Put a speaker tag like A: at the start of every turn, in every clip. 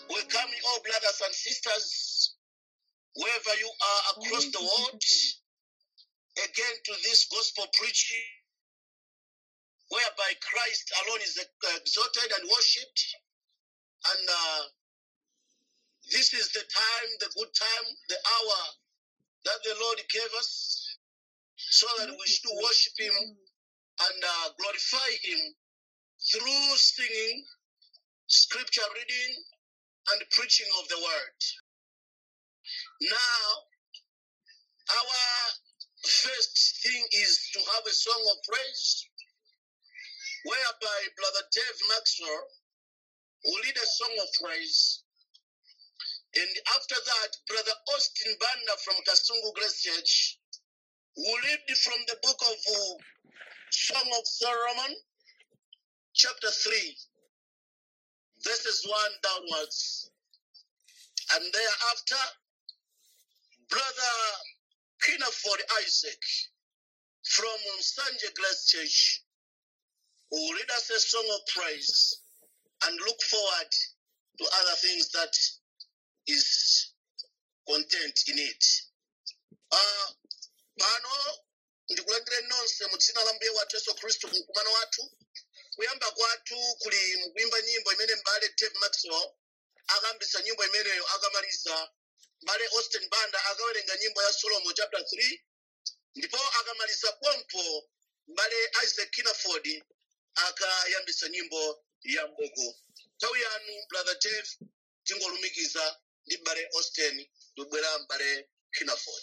A: Welcome you all, brothers and sisters, wherever you are across the world, again to this gospel preaching, whereby Christ alone is exalted and worshipped. And uh, this is the time, the good time, the hour that the Lord gave us, so that we should worship Him and uh, glorify Him through singing, scripture reading, and preaching of the word. Now, our first thing is to have a song of praise, whereby Brother Dave Maxwell will lead a song of praise. And after that, Brother Austin Banda from Kasungu Grace Church will read from the book of uh, Song of Solomon, chapter 3, verses 1 downwards. And thereafter, Brother Kinaford Isaac from Sanje Grace Church will read us a song of praise and look forward to other things that is content in it. Uh, pano ndikulandire nonse mu dzina la mbuye wathu yesu khristu mkumano wathu kuyamba kwathu kuli mukuimba nyimbo imene mbale dave maxwell akayambisa nyimbo imeneyo akamaliza mbale austin banda akawerenga nyimbo ya solomon chapter 3 ndipo akamaliza pompo mbale isaac kinaford akayambisa nyimbo ya mbogo nthawi yanu brother dave tingolumikiza ndi mbale austin ndibwera mbale kinaford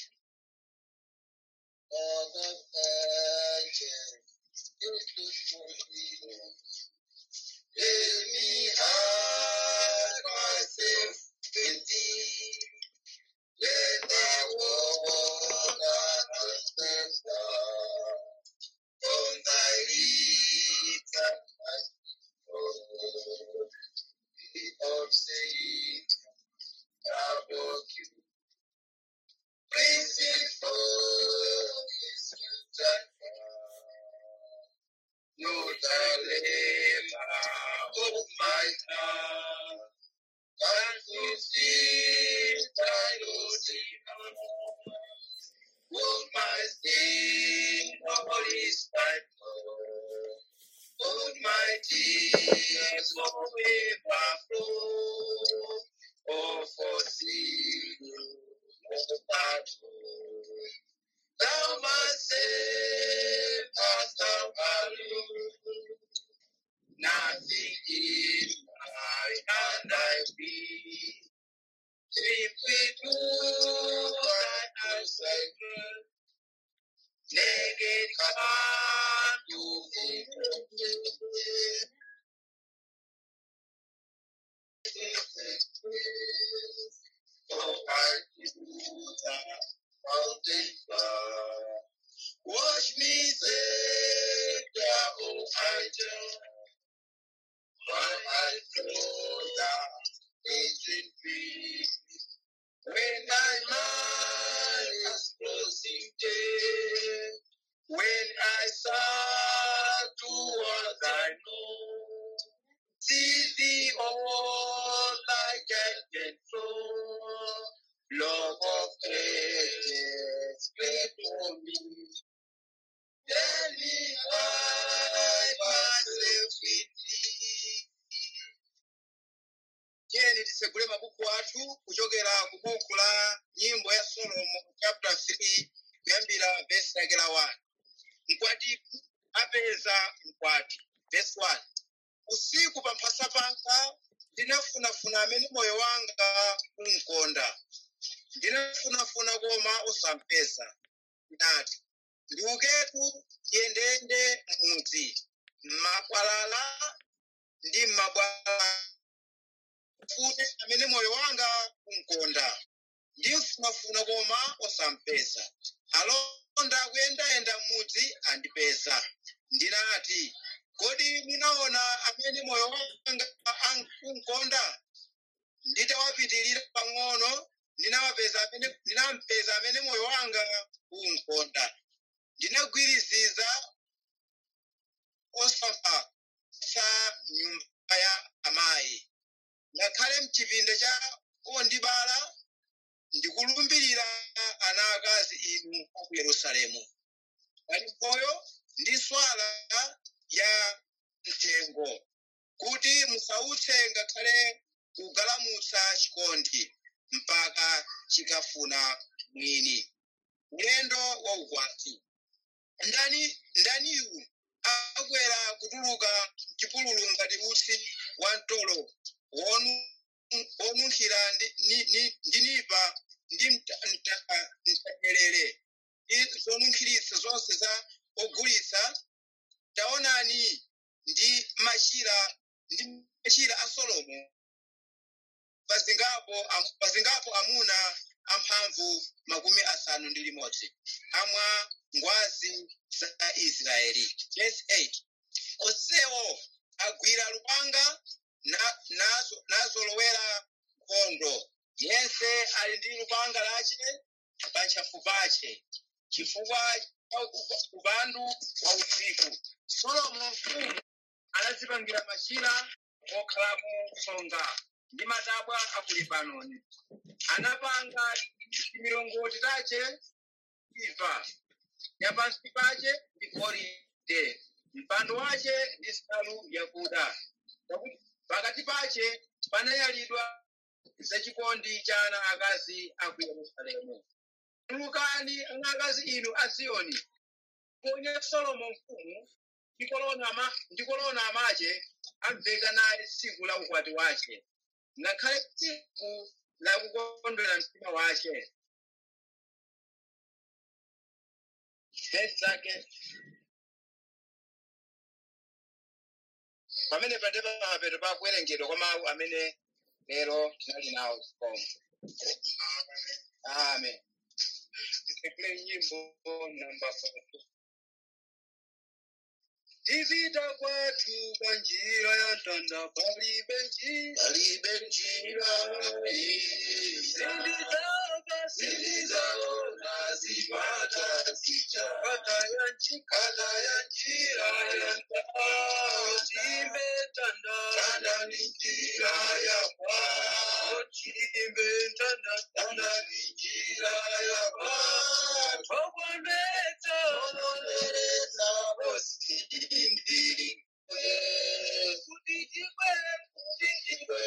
B: Let me hide myself in thee. Let the world understand from thy lips and my soul. Be of sin, about you. Praise it for his good and no dilemma of my tongue. And to see thy Lord Will my sin all is thy blood. Would my tears forever flow. Oh, for sin, no battle. Thou must save us thou alone. Nothing in my hand I be. Simply do thy sacred. Naked come to thee. Oh, I do that mountain far. Wash me, Savior, oh, I just while I flow down ancient peace. When my mind is closing day, when I start to what I know, see thee all like can flow. Love of ages, pray for me. Let me hide myself in thee. tiyeni tisegule mabuku athu kuchokera ku buku la nyimbo ya solomo chapter 3 kuyambira vesi lake la 1 mkwatibu apeza mkwati vesi 1 usiku pa mphasa panga ndinafunafuna amene moyo wanga unkonda ndinafunafuna koma osampeza ndati ndiuketu ndiyendeyende m'mudzi m'makwalala ndi m'mabwala fune amene moyo wanga unkonda ndimfunafuna koma osampeza alonda akuyendayenda m'mudzi andipeza ndinati kodi munaona amene moyo wanga an- unkonda nditawapitirira pang'ono ndinawapeza amene ndinampeza amene moyo wanga unkonda ndinagwiriziza osamva sa nyumba ya amayi ngakhale mchi
C: yerusalemu ali nkhoyo ndi swala ya mthengo kuti musautse ngakhale kugalamutsa chikondi mpaka chikafuna mwini ulendo wa ukwati ndani ndaniyu akwera kutuluka chipululu ngati utsi wa mtolo wonu- wonunkhira ndi ni- ni- ndi nipa ndi mta- mta- mtendere ndi zonunkhiritsa zonse za ogulitsa taonani ndi machira ndi machira a solomo pazingapo am- pazingapo amuna amphamvu makumi asanu ndi limodzi amwa ngwazi za israeli verse 8 onsewo agwira lupanga na- nazo- nazolowera nkhondo yense ali ndi lupanga lace pa ntchafu pace chifukwa cha upa- upandu wa usiku solomo mfumu anadzipangira machira okhalamo songa ndi matabwa a ku libanoni anapanga milongoti tace iva yapansi pace ndi golide mpando wace ndi nsalu yakuda Pakuti pakati pace panayalidwa zachikondi cha ana akazi a ku yerusalemu tulukani ana akazi inu a ziyoni ponye solomo mfumu ndikolona ama ndikolona amache amveka naye tsiku la ukwati wace ngakhale tsiku la kukondwera mtima wace verse zake pamene pandepa mapeto pakuwerengedwa kwa mawu amene lero tinali nawo zikomo amen tisekule nyimbo namba 4 Tivita kwathu pa njira ya mtanda palibe njira
A: palibe njira
C: zilizaka zilizaona zipata zicha kata ya njira kata ya njira ya mtanda timbe tanda tanda ni njira ya kwa timbe tanda tanda ni njira ya kwa toboneta toboneta osindi kudijikwe kudijikwe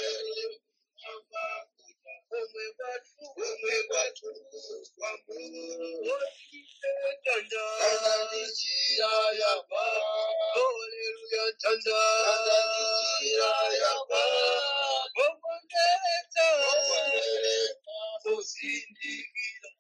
C: omwe kwathu omwe kwathu kwambo tanda tanda ni njira ya kwa haleluya tanda tanda ni njira ya kwa toboneta toboneta osindikira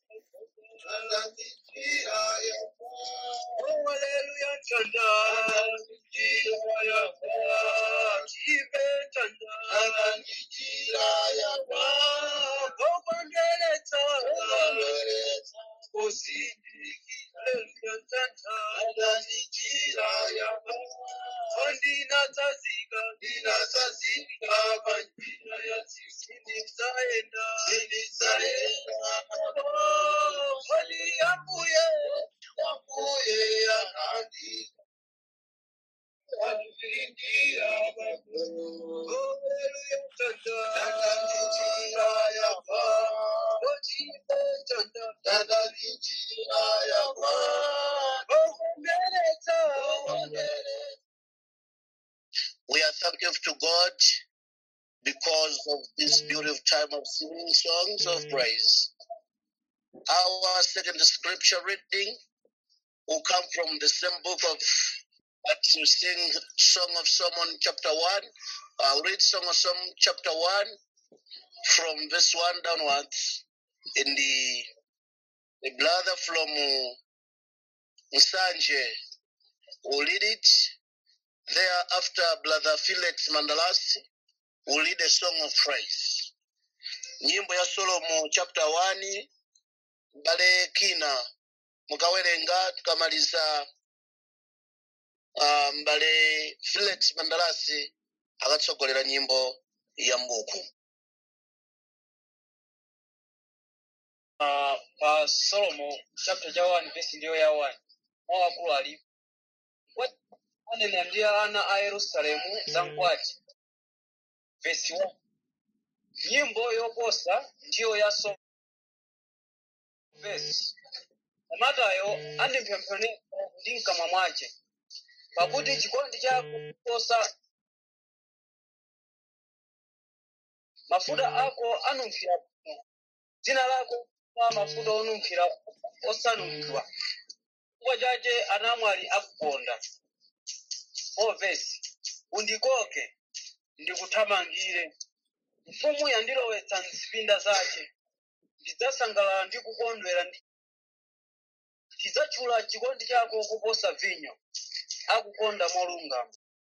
C: Hallelujah, Chanda. Jira ya kwa, jibe Chanda. Jira ya kwa, obandeleta. Osindiki, Hallelujah, Chanda. Jira ya kwa, ondina tazika, dina tazika, banjira ya sisi nizaenda. Nizaenda. Oh, hali yakuye, yakuye yanandika.
A: We are thankful to God because of this beautiful time of singing songs of praise. Our second scripture reading will come from the same book of that you sing Song of Solomon chapter 1. I'll read Song of Solomon chapter 1 from verse 1 downwards. In the, the brother from uh, Nsanje will read it. Thereafter, brother Felix Mandalasi will lead a song of praise. Nyimbo ya Solomo chapter 1 bale kina mukawerenga tukamaliza uh, mbale Felix Mandalasi akatsogolera nyimbo ya mbuku.
D: uh, pa solomo chapter cha 1 verse ndiyo ya 1 mwa akulu ali wanena ndi ana a yerusalemu za mkwati verse 1 nyimbo yoposa ndiyo ya solomo verse matayo andimpsempsonera ndi mkamwa mwace pakuti chikondi chako kuposa mafuta ako anunkhira bwino dzina lako la mafuta onunkhira osanulidwa chifukwa chache anamwali akukonda ovesi undikoke ndikuthamangire mfumu yandilowetsa mzipinda zace ndidzasangalala ndi kukondwera ndi tidzatchula chikondi chako kuposa vinyo akukonda molungama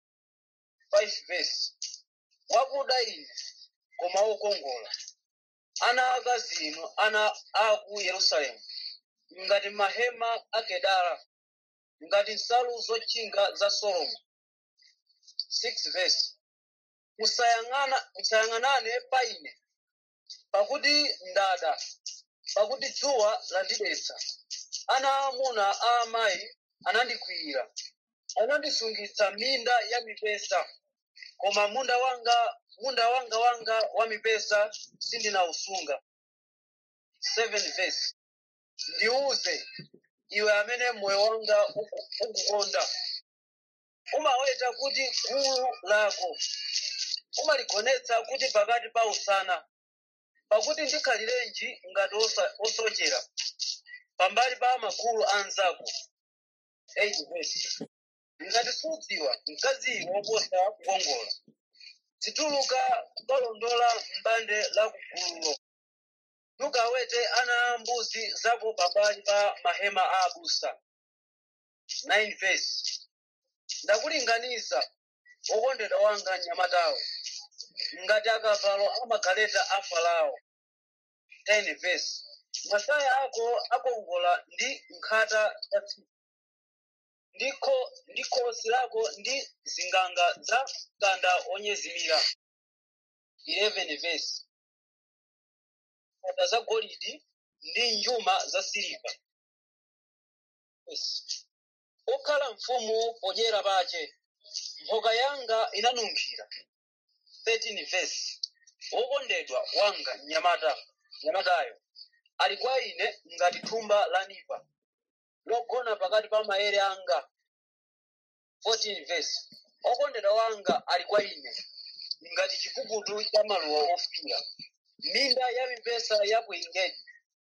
D: 5 verse wakuda ine koma wokongola ana akazi inu ana aku yerusalemu ngati mahema a kedara ngati nsalu zotchinga za solomo 6 verse musayang'ana musayang'anane pa ine pakuti ndada pakuti dzuwa landidetsa ana aamuna a amayi anandikwiyira anandisungitsa minda ya mipesa koma munda wanga munda wanga wanga wa mipesa sindinawusunga 7 verse ndiuze iwe amene moyo wanga uku- ukukonda umaweta kuti gulu lako umaligonetsa kuti pakati pa usana pakuti ndikhalirenji ngati osa- osochera pambali pa magulu anzako 8 verse ngati sudziwa mkaziyo woposa kukongola zituluka kukalondola m'bande la kugululo nukawete ana a mbuzi zako pambali pa mahema a abusa 9 verse ndakulinganiza wokondedwa wanga mnyamatawe ngati akavalo amagaleta a farao 10 verse masaya ako akongola ndi nkhata za tsiku ndiko ndi khosi lako ndi zinganga za mkanda onyezimira 11 verse nkhata za golidi ndi njuma za siliva Yes. okhala mfumu podyera pache mphoka yanga inanunkhira 13 verse wokondedwa wanga mnyamata mnyamatayo ali kwa ine ngati thumba la nipa logona pakati pa maere anga 14 verse okondedwa wanga ali kwa ine ngati chipukutu cha maluwa ofira minda ya mipesa ya ku engedi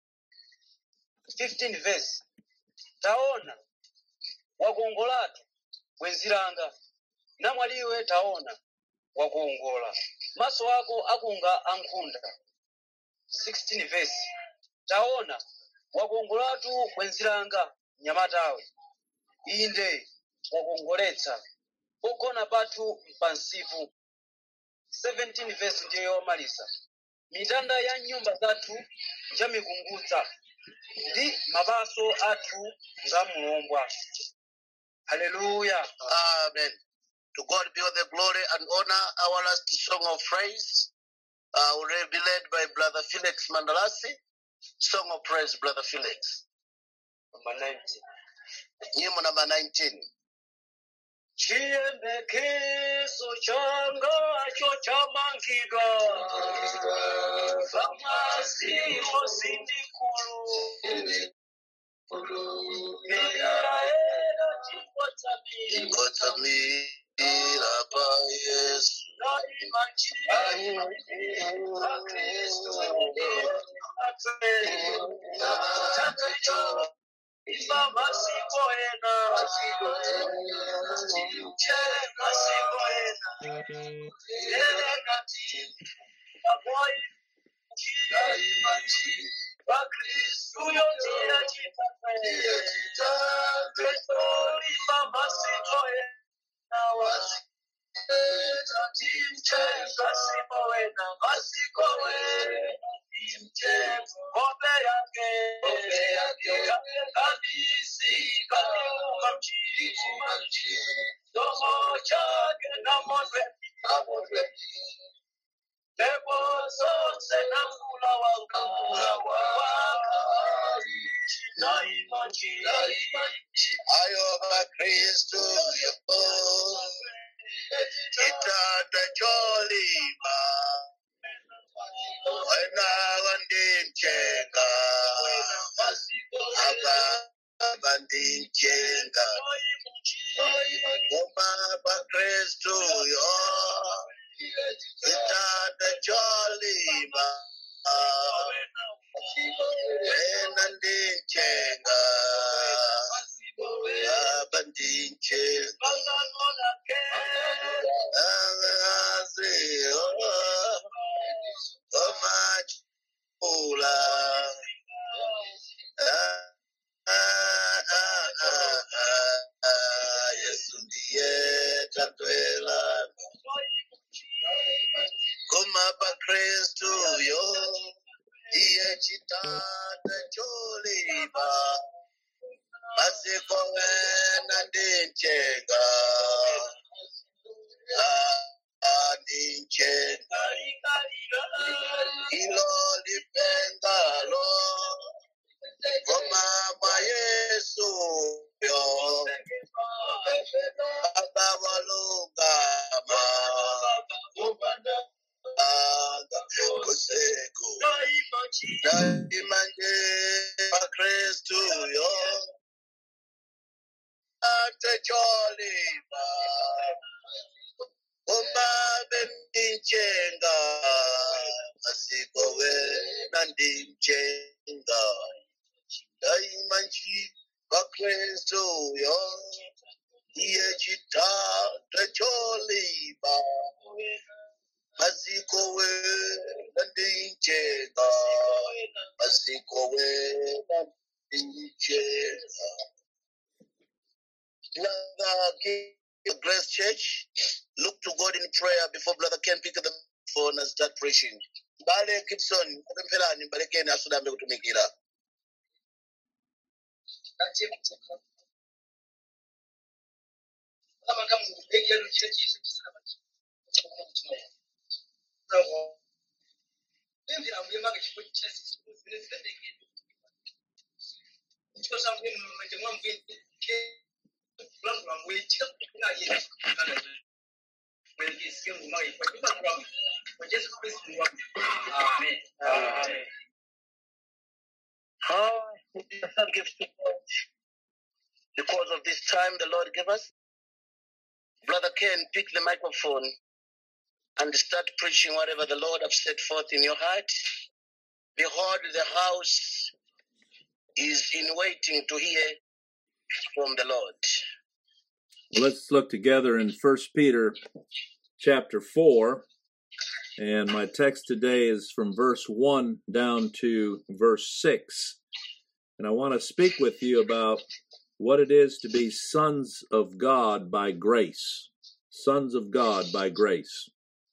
D: 15 verse taona wakongolatu bwenzi langa namwaliwe taona wakuongola maso ako akunga ankhunda 16 verse taona wakongolatu bwenzi langa mnyamatawe inde wakongoletsa ogona pathu mpansipu 17 verse ndiyo yomaliza mitanda ya nyumba zathu njamikungudza ndi mapaso athu nga mlombwa haleluya
A: Amen. To God be all the glory and honor. Our last song of praise uh, will be led by Brother Felix Mandalasi. Song of praise, Brother Felix.
D: Number 19.
A: Nyimbo number 19.
D: chiyembekezo changa cho chamangidwa pamwazi wosindikulu miraera chikotsami
A: Ngotamira pa Yesu.
D: daima chiyembekezo kristu atwe imba masiko ena chere masiko ena erekati aboi bakristu yotiya chitate imba masiko ena masiko ena masiko ena Kobe yake, kobe yake, kabisi, kakiuma mchi, domo chake na modwe, na modwe. Pepo zote na mula wanga, mula wanga, na imanji, na imanji.
A: Ayo bakristu yo. Kitanda cholima. Wena wandimchenga. Aba ndichenga koma pa kristu yo chitanda cholimba ena ndichenga baba ndichenga angazi omachula yesu ndiye tatwela koma pa kristu yo iye chitanda cholimba masiko wena ndichenga ndichenga ilo lipengalo koma mwa yesu yo baba walungama anga kuseko daimanje pa kristu yo ate cholimba koma bendichenga masiko wena ndichenga daimanje pa kristu yo iye chitata cholimba masiko wena ndichenga masiko wena ndichenga Brother King of Grace Church, look to God in prayer before Brother Ken pick up the phone and start preaching. Mbale Gibson, kupempherani mbale Ken asudambe kutumikira. Ah, we give to God because of this time the Lord gave us. Brother Ken, pick the microphone and start preaching whatever the Lord have set forth in your heart. Behold, the house is in waiting to hear from the Lord.
E: Let's look together in First Peter chapter 4. And my text today is from verse 1 down to verse 6. And I want to speak with you about what it is to be sons of God by grace. Sons of God by grace.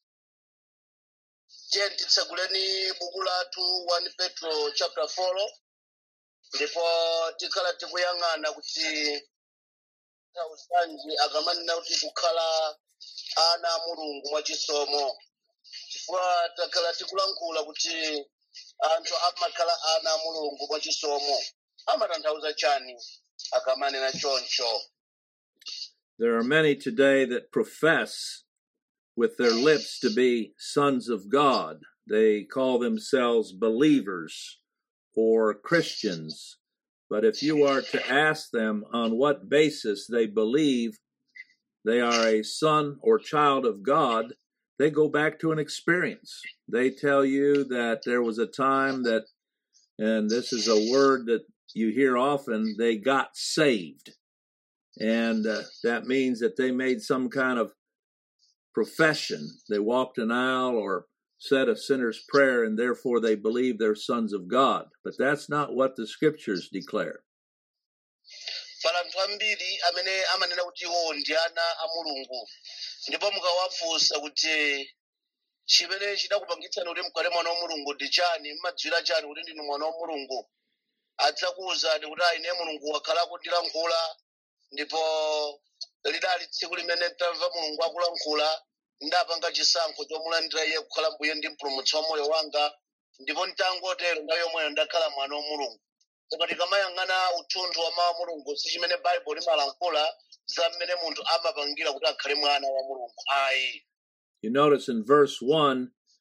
A: Tiye titseguleni buku lathu 1 Petro chapter 4 ndipo tikhala tikuyang'ana kuti tausanji akamanena kuti kukhala ana a mulungu mwachisomo chifukwa takhala tikulankhula kuti anthu amakhala ana a mulungu mwachisomo amatanthauza chani akamanena choncho
E: There are many today that profess with their lips to be sons of God. They call themselves believers or Christians. But if you are to ask them on what basis they believe they are a son or child of God, they go back to an experience. They tell you that there was a time that, and this is a word that you hear often, they got saved. And uh, that means that they made some kind of profession. They walked an aisle or said a sinner's prayer, and therefore they believe they're sons of God. But that's not what the scriptures declare.
A: pala anthu ambiri amene amanena kuti iwo ndi ana a mulungu ndipo mukawafunsa kuti chimene chidakupangitsani kuti mukhale mwana wa mulungu ndi chani mmadziwira chani kuti ndinu mwana wa mulungu adzakuwuzani kuti ayi ine mulungu wakhala akundilankhula ndipo lidali tsiku limene tamva mulungu akulankhula ndapanga chisankho chomulandira iye kukhala mbuye ndi mpulumutsi wa moyo wanga ndipo nditangotero nthawi yomweyo ndakhala mwana wa mulungu koma tikamayang'ana uthunthu wa mawu a mulungu si chimene baibulo limalankhula za mmene munthu amapangira kuti akhale mwana wa mulungu ayi
E: You notice in verse 1,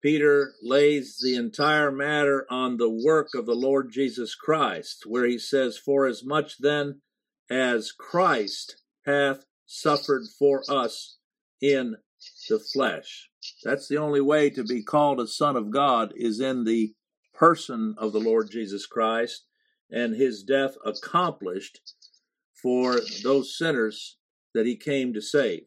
E: Peter lays the entire matter on the work of the Lord Jesus Christ, where he says, For as much then as Christ hath suffered for us in the flesh. That's the only way to be called a son of God is in the person of the Lord Jesus Christ and his death accomplished for those sinners that he came to save.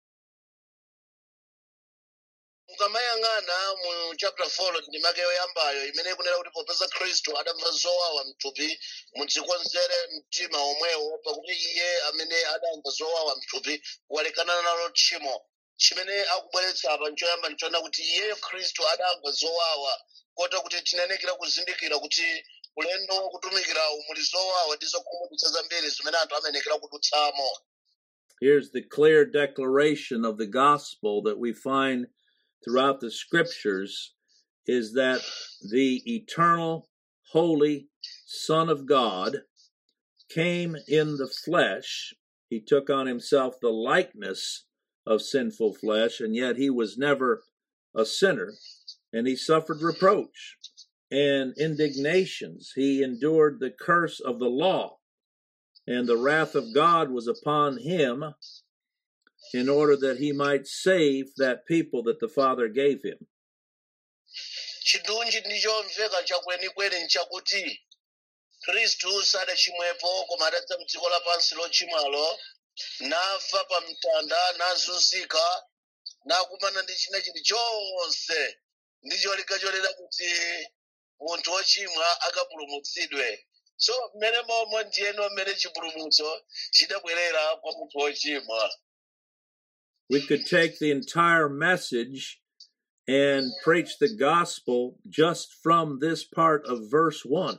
A: mukamayang'ana mu chapter 4 ndimake yoyambayo imene ikunena kuti popeza khristu adamva zowawa mthupi mudzikonzere mtima omwewo pakuti iye amene adamva zowawa mthupi walekana nalo tchimo chimene akubweretsa apa nchoyamba nchoona kuti iyeyo khristu adamva zowawa kota kuti tinenekera kuzindikira kuti ulendo wokutumikirawu muli zowawa ndi zokhumudwitsa zambiri zimene anthu amenekera kudutsamo
E: Here's the clear declaration of the gospel that we find throughout the scriptures is that the eternal, holy Son of God came in the flesh. He took on himself the likeness of sinful flesh, and yet he was never a sinner, and he suffered reproach and indignations. He endured the curse of the law, and the wrath of God was upon him in order that he might save that people that the Father gave him.
A: chidunji ndi chomveka chakwenikweni nchakuti khristu sadachimwepo koma adadza mdziko lapansi lochimwalo nafa pa mtanda nazunzika nakumana ndi china chili chonse ndi cholinga cholera kuti munthu wochimwa akapulumutsidwe so mmene momwe ndiyeno mmene chipulumutso chidabwerera kwa munthu wochimwa
E: We could take the entire message and preach the gospel just from this part of verse 1.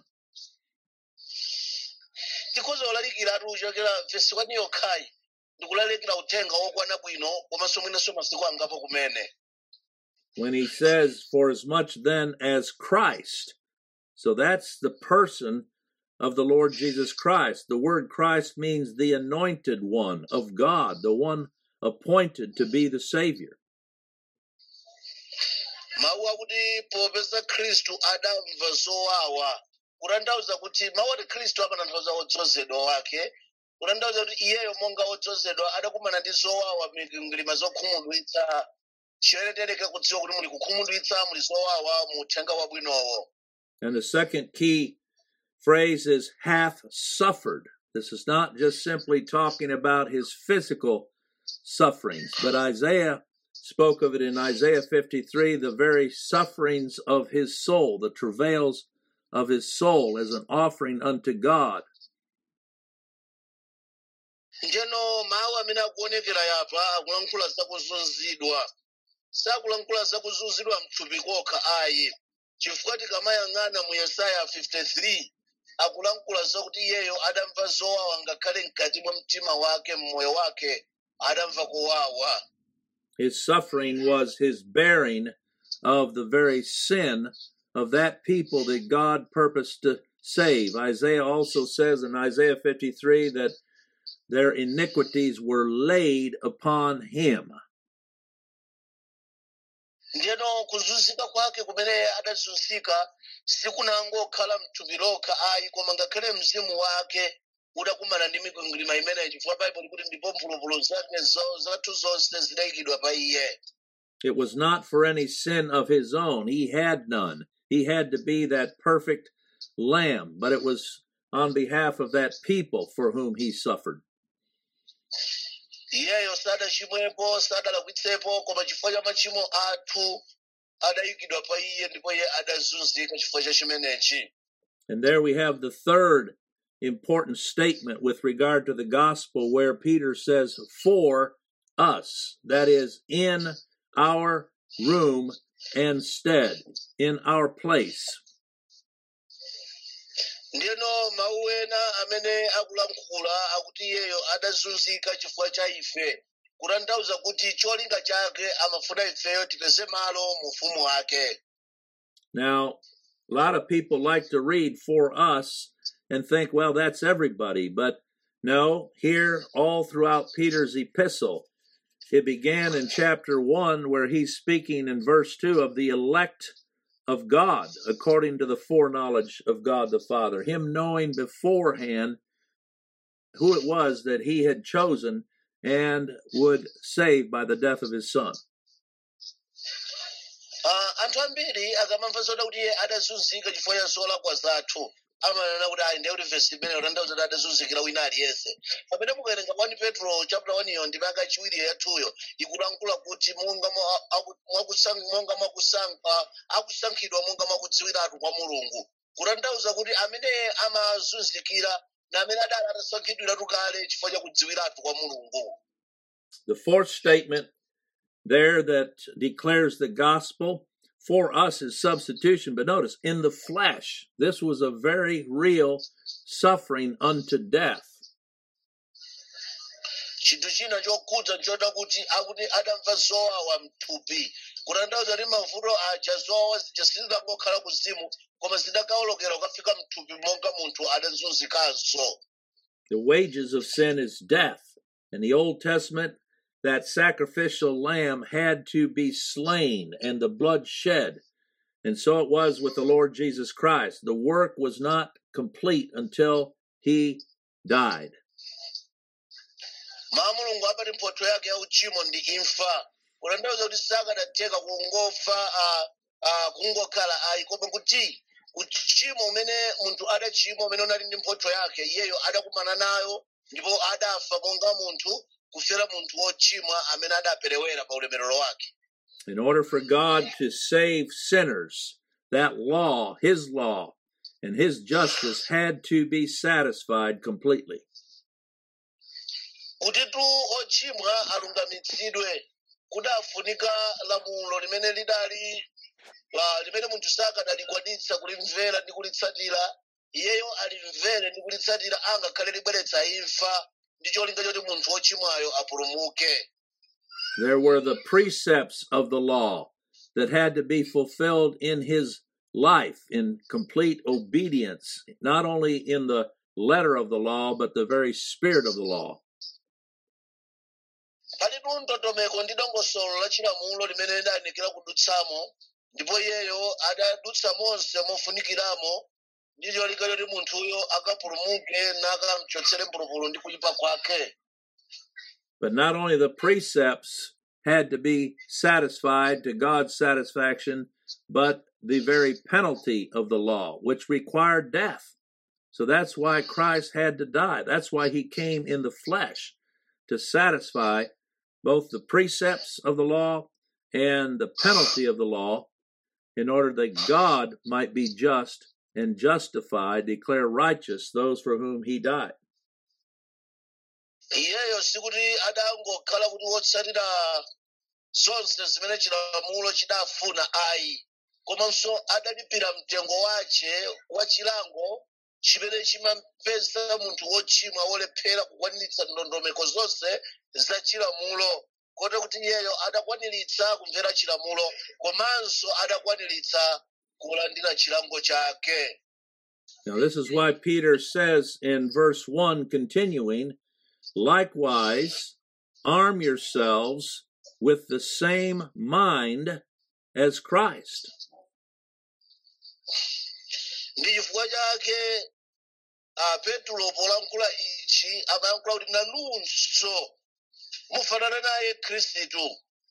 A: tikhoza kulalikira ati uchokera vesi 1 yokhayi ndikulalikira uthenga wokwana bwino komanso mwinanso masiku angapo kumene
E: when he says, For as much then as Christ. So that's the person of the Lord Jesus Christ. The word Christ means the anointed one of God, the one appointed to be the Savior.
A: mawu akuti popeza khristu adamva zowawa kutanthauza kuti mawu ati khristu amatanthauza wodzozedwa wake kutanthauza kuti iyeyo monga wodzozedwa adakumana ndi zowawa mingilima zokhumudwitsa chiyeretereka kudziwa kuti muli kukhumudwitsa muli zowawa mu uthenga wabwinowo
E: And the second key phrase is hath suffered. This is not just simply talking about his physical sufferings, but Isaiah spoke of it in Isaiah 53 the very sufferings of his soul, the travails of his soul as an offering unto God.
A: njeno mawu amene akuonekera yapa akulankhula zakuzunzidwa sakulankhula zakuzunzidwa mthupi kokha ayi chifukwa tikamayang'ana mu yesaya 53 akulankhula zakuti iyeyo adamva zowawa ngakhale mkati mwa mtima wake mmoyo wake adamva kuwawa
E: His suffering was his bearing of the very sin of that people that God purposed to save. Isaiah also says in Isaiah 53 that their iniquities were laid upon him.
A: ndiyeno kuzunzika kwake kumene adazunzika sikunangokhala mthupi lokha ayi koma ngakhale mzimu wake udakumana ndi mikwingwirima imeneyi chifukwa baibulo kuti ndipo mphulupulu zake zo- zathu zonse zidayikidwa pa iye
E: It was not for any sin of his own. He had none. He had to be that perfect lamb, but it was on behalf of that people for whom he suffered.
A: iyeyo sadachimwepo sadalakwitsepo koma chifukwa cha machimo athu adayikidwa pa iye ndipo iye adazunzika chifukwa cha chimenechi
E: And there we have the third important statement with regard to the gospel where Peter says, for us, that is, in our room and stead, in our place.
A: ndiyeno mawu ena amene akulankhula akuti iyeyo adazunzika chifukwa cha ife kutanthauza kuti cholinga chake amafuna ifeyo tipeze malo mu ufumu wake
E: Now, a lot of people like to read for us and think, well, that's everybody. But no, here, all throughout Peter's epistle, it began in chapter 1, where he's speaking in verse 2 of the elect of God, according to the foreknowledge of God the Father, him knowing beforehand who it was that he had chosen and would save by the death of his son.
A: Ah, anthu ambiri akamamva zoda kuti iye adazunzika chifukwa cha zolakwa zathu amanena kuti ayi ndiye kuti vesi imene utanthauza kuti adazunzikira wina aliyense pamene mukawerenga 1 petro chapter 1 iyo ndi vaka chiwiri yathuyo ikulankhula kuti monga mwa- aku- mwakusan- monga mwakusankha akusankhidwa monga mwakudziwiratu kwa mulungu kutanthauza kuti amene amazunzikira na amene adali atasankhidwiratu kale chifukwa cha kudziwiratu kwa mulungu
E: The fourth statement there that declares the gospel for us is substitution. But notice, in the flesh, this was a very real suffering unto death.
A: chinthu china chokhudza nchoti kuti akuti adamva zowawa mthupi kutanthauza kuti mavuto aja zowawa zija sizidangokhala kuzimu koma zidakawolokera kukafika mthupi monga munthu adazunzikanso
E: The wages of sin is death. In the Old Testament, that sacrificial lamb had to be slain and the blood shed. And so it was with the Lord Jesus Christ. The work was not complete until he died.
A: maa mulungu apati mphotho yake ya uchimo ndi imfa kutanthauza kuti sakadatheka kungofa ah, ah, kungokhala ayi koma kuti uchimo umene munthu adachimwa umene unali ndi mphotho yake iyeyo adakumana nayo ndipo adafa monga munthu kufera munthu wochimwa amene adaperewera pa ulemerero wake
E: In order for God to save sinners, that law, his law, and his justice had to be satisfied completely.
A: kutitu ochimwa alungamitsidwe kudafunika lamulo limene lidali la- limene munthu sakadalikwanitsa kulimvera ndi kulitsatira iyeyo alimvere ndi kulitsatira angakhale libweretsa imfa ndi cholinga choti munthu wochimwayo apulumuke
E: There were the precepts of the law that had to be fulfilled in his life in complete obedience, not only in the letter of the law, but the very spirit of the law.
A: palitu ndondomeko ndi dongosolo la chilamulo limene lidayenekera kudutsamo ndipo iyeyo adadutsa monse mofunikiramo ndi cholinga choti munthuyo akapulumuke nakamchotsere mpulupulu ndi kuyipa kwake
E: But not only the precepts had to be satisfied to God's satisfaction, but the very penalty of the law, which required death. So that's why Christ had to die. That's why he came in the flesh to satisfy both the precepts of the law and the penalty of the law in order that God might be just and justify, declare righteous those for whom he died.
A: iyeyo sikuti adangokhala kuti wotsatira zonse zimene chilamulo chidafuna ayi komanso adalipira mtengo wace wa chilango chimene chimampeza munthu wochimwa wolephera kukwaniritsa ndondomeko zonse za chilamulo kote kuti iyeyo adakwaniritsa kumvera chilamulo komanso adakwaniritsa kulandira chilango chake
E: Now, this is why Peter says in verse 1, continuing, likewise, arm yourselves with the same mind as Christ.
A: ndi chifukwa chake a petro polankhula ichi amayankhula kuti nanunso mufanana naye khristu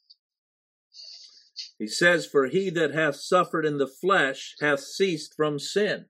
E: He says, For he that hath suffered in the flesh hath ceased from sin.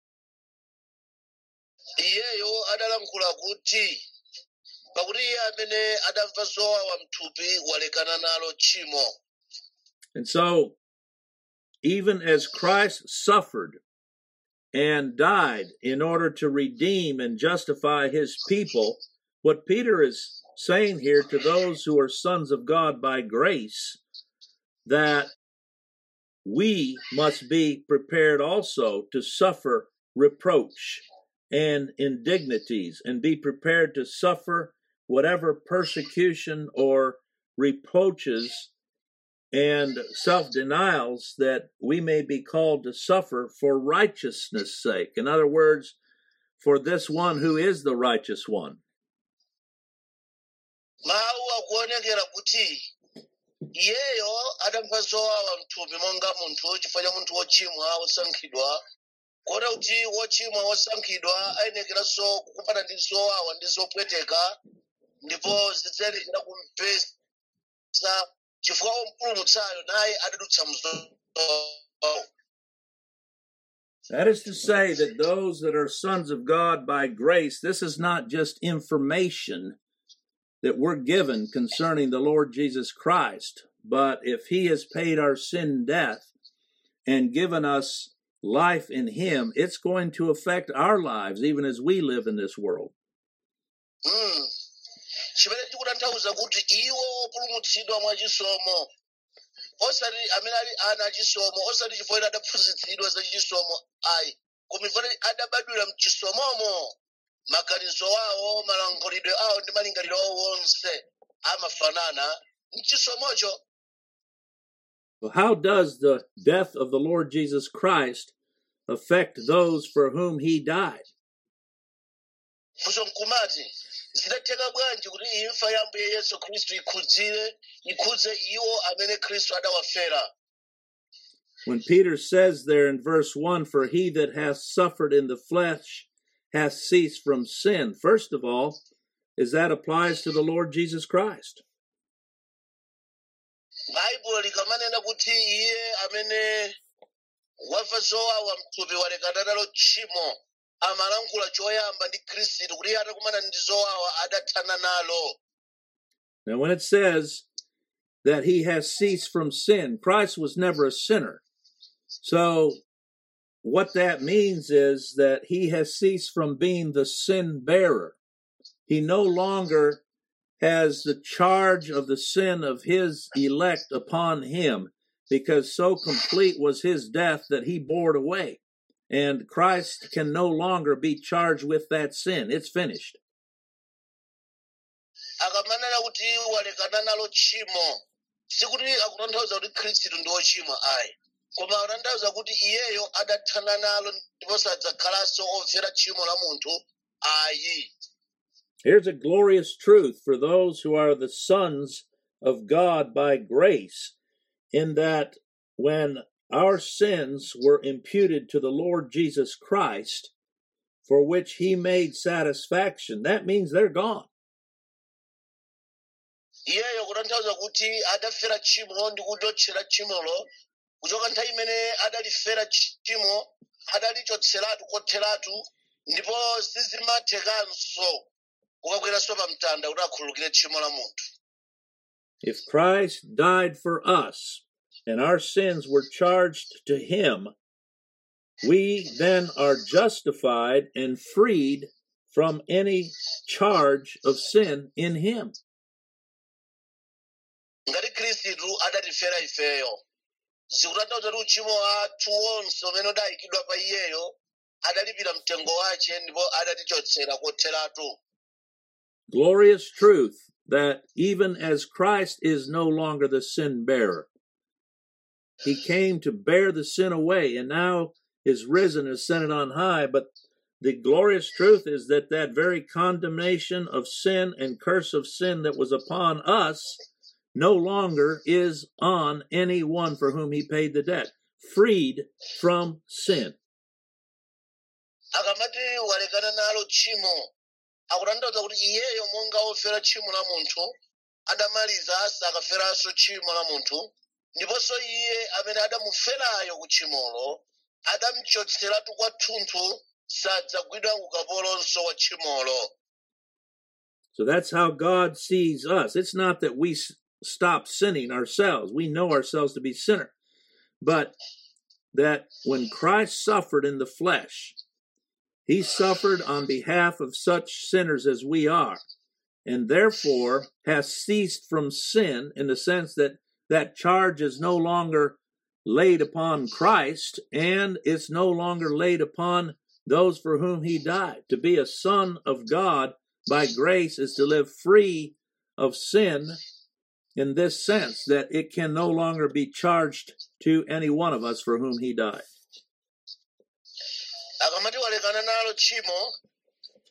A: iyeyo adalankhula kuti pakuti iye amene adamva zowawa mthupi walekana nalo tchimo
E: And so, even as Christ suffered and died in order to redeem and justify his people, what Peter is saying here to those who are sons of God by grace, that we must be prepared also to suffer reproach and indignities and be prepared to suffer whatever persecution or reproaches and self denials that we may be called to suffer for righteousness' sake. In other words, for this one who is the righteous one.
A: mawu akuonekera kuti iyeyo adamva zowawa mthupi monga munthu chifukwa cha munthu wochimwa wosankhidwa kota kuti wochimwa wosankhidwa ayenekeranso kukumana ndi zowawa ndi zopweteka ndipo zidzayenekera kumpesa chifukwa wompulumutsayo naye adadutsa mzowawa
E: That is to say, that those that are sons of God by grace, this is not just information that we're given concerning the Lord Jesus Christ, but if He has paid our sin death and given us life in Him, it's going to affect our lives even as we live in this world.
A: Mm. chimene chikutanthauza kuti iwo opulumutsidwa mwachisomo osati amene ali ana achisomo osati chifukwa adaphunzitsidwa za chisomo ayi koma chifukwa adabadwira mchisomomo maganizo awo malankhulidwe awo ndi malingaliro awo wonse amafanana mchisomocho
E: Well, how does the death of the Lord Jesus Christ affect those for whom He died?
A: kuso nkumati zidatheka bwanji kuti imfa ya ambuye yesu khristu ikhudzire ikhudze iwo amene khristu adawafera
E: When Peter says there in verse 1, For he that hath suffered in the flesh hath ceased from sin, first of all, is that applies to the Lord Jesus Christ.
A: baibulo likamanena kuti iye amene wamva zowawa mthupi walekana nalo tchimo amalankhula choyamba ndi khristu kuti iye atakumana ndi zowawa adathana nalo
E: Now, when it says that he has ceased from sin, Christ was never a sinner. So, what that means is that he has ceased from being the sin bearer. He no longer has the charge of the sin of his elect upon him because so complete was his death that he bore it away. And Christ can no longer be charged with that sin. It's finished.
A: akamanena kuti walekana nalo tchimo sikuti akutanthauza kuti khristu ndi wochimwa ayi koma akutanthauza kuti iyeyo adathana nalo ndipo sadzakhalanso ofera tchimo la munthu ayi
E: Here's a glorious truth for those who are the sons of God by grace, in that when our sins were imputed to the Lord Jesus Christ, for which he made satisfaction, that means they're gone.
A: iyeyo kutanthauza kuti adafera tchimo ndi kuchotchera tchimolo kuchoka nthawi imene adalifera tchimo adalichotseratu kotheratu ndipo sizimathekanso kukakweranso pa mtanda kuti akhululukire tchimo la munthu
E: If Christ died for us and our sins were charged to him, we then are justified and freed from any charge of sin in him.
A: ngati khristu adatifera ifeyo zikutanthauza kuti uchimo wathu wonse umene udayikidwa pa iyeyo adalipira mtengo wace ndipo adatichotsera kotheratu
E: glorious truth that even as Christ is no longer the sin bearer, he came to bear the sin away and now is risen and ascended on high. But the glorious truth is that that very condemnation of sin and curse of sin that was upon us no longer is on any one for whom he paid the debt, freed from sin.
A: akamati walekana nalo tchimo akutanthauza kuti iyeyo monga ofera tchimo la munthu adamaliza sakaferanso tchimo la munthu ndiponso iye amene adamuferayo ku tchimolo adamchotseratu kwathunthu sadzagwidwa ukapolonso wa tchimolo
E: So that's how God sees us. It's not that we s- stop sinning ourselves. We know ourselves to be sinner. But that when Christ suffered in the flesh, he suffered on behalf of such sinners as we are, and therefore has ceased from sin in the sense that that charge is no longer laid upon Christ and it's no longer laid upon those for whom he died. To be a son of God by grace is to live free of sin in this sense that it can no longer be charged to any one of us for whom he died.
A: akamati walekana nalo tchimo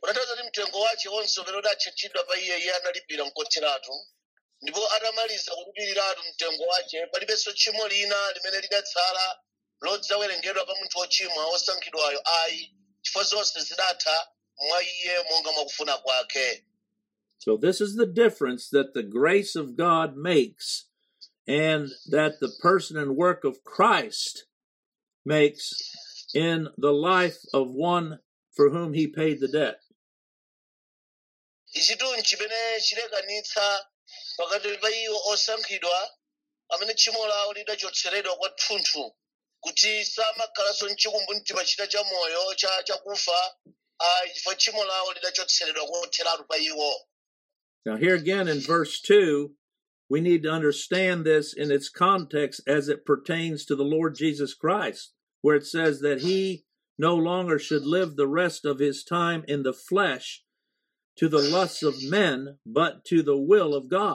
A: unatanthauza kuti mtengo wace wonse umene udatchachidwa pa iye iye analipira nkotheratu ndipo atamaliza kulipiratu mtengo wace palibenso tchimo lina limene lidatsala lodzawerengedwa pa munthu wochimwa wosankhidwayo ayi chifukwa zonse zidatha mwa iye monga mwakufuna kwake
E: So this is the difference that the grace of God makes and that the person and work of Christ makes in the life of one for whom he paid the debt.
A: ichitu nchimene chilekanitsa pakati pa iwo osankhidwa amene tchimo lawo lidachotseredwa kwathunthu kuti samakhalanso mchikumbu mtima chita cha moyo cha chakufa ayi chifukwa tchimo lawo lidachotseredwa kotheratu pa iwo
E: Now, here again in verse 2, we need to understand this in its context as it pertains to the Lord Jesus Christ, where it says that he no longer should live the rest of his time in the flesh to the lusts of men, but to the will of God.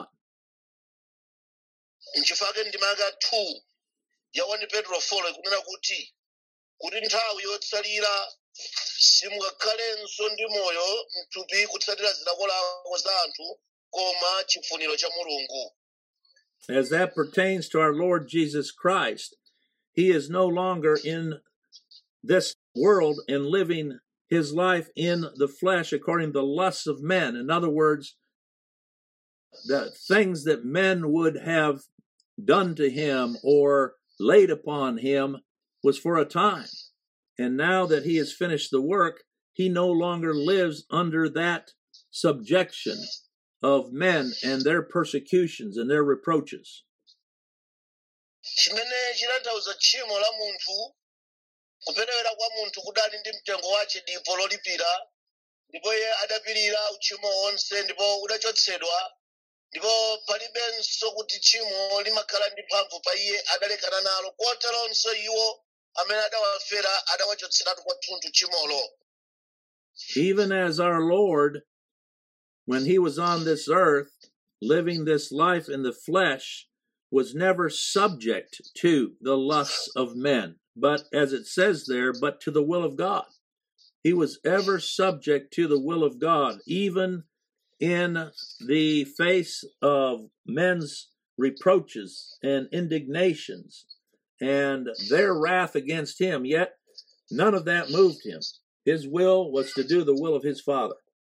A: nchifake ndimaka 2 ya 1 petro 4 ikunena kuti kuti nthawi yotsalira simungakhalenso ndi moyo mthupi kutsatira zilakolako za anthu koma chifuniro cha mulungu
E: As that pertains to our Lord Jesus Christ, he is no longer in this world and living his life in the flesh according to the lusts of men. In other words, the things that men would have done to him or laid upon him was for a time. And now that he has finished the work, he no longer lives under that subjection of men and their persecutions and their reproaches.
A: chimene chitanthauza tchimo la munthu kuperewera kwa munthu kudali ndi mtengo wace dipo lolipira ndipo iye adapirira uchimo wonse ndipo udachotsedwa ndipo palibenso kuti tchimo limakhala ndi mphamvu pa iye adalekana nalo koteronso iwo amene adawafera adawachotseratu kwathunthu tchimolo
E: Even as our Lord, when he was on this earth, living this life in the flesh, was never subject to the lusts of men, but as it says there, but to the will of God. He was ever subject to the will of God, even in the face of men's reproaches and indignations and their wrath against him, yet none of that moved him. His will was to do the will of his Father.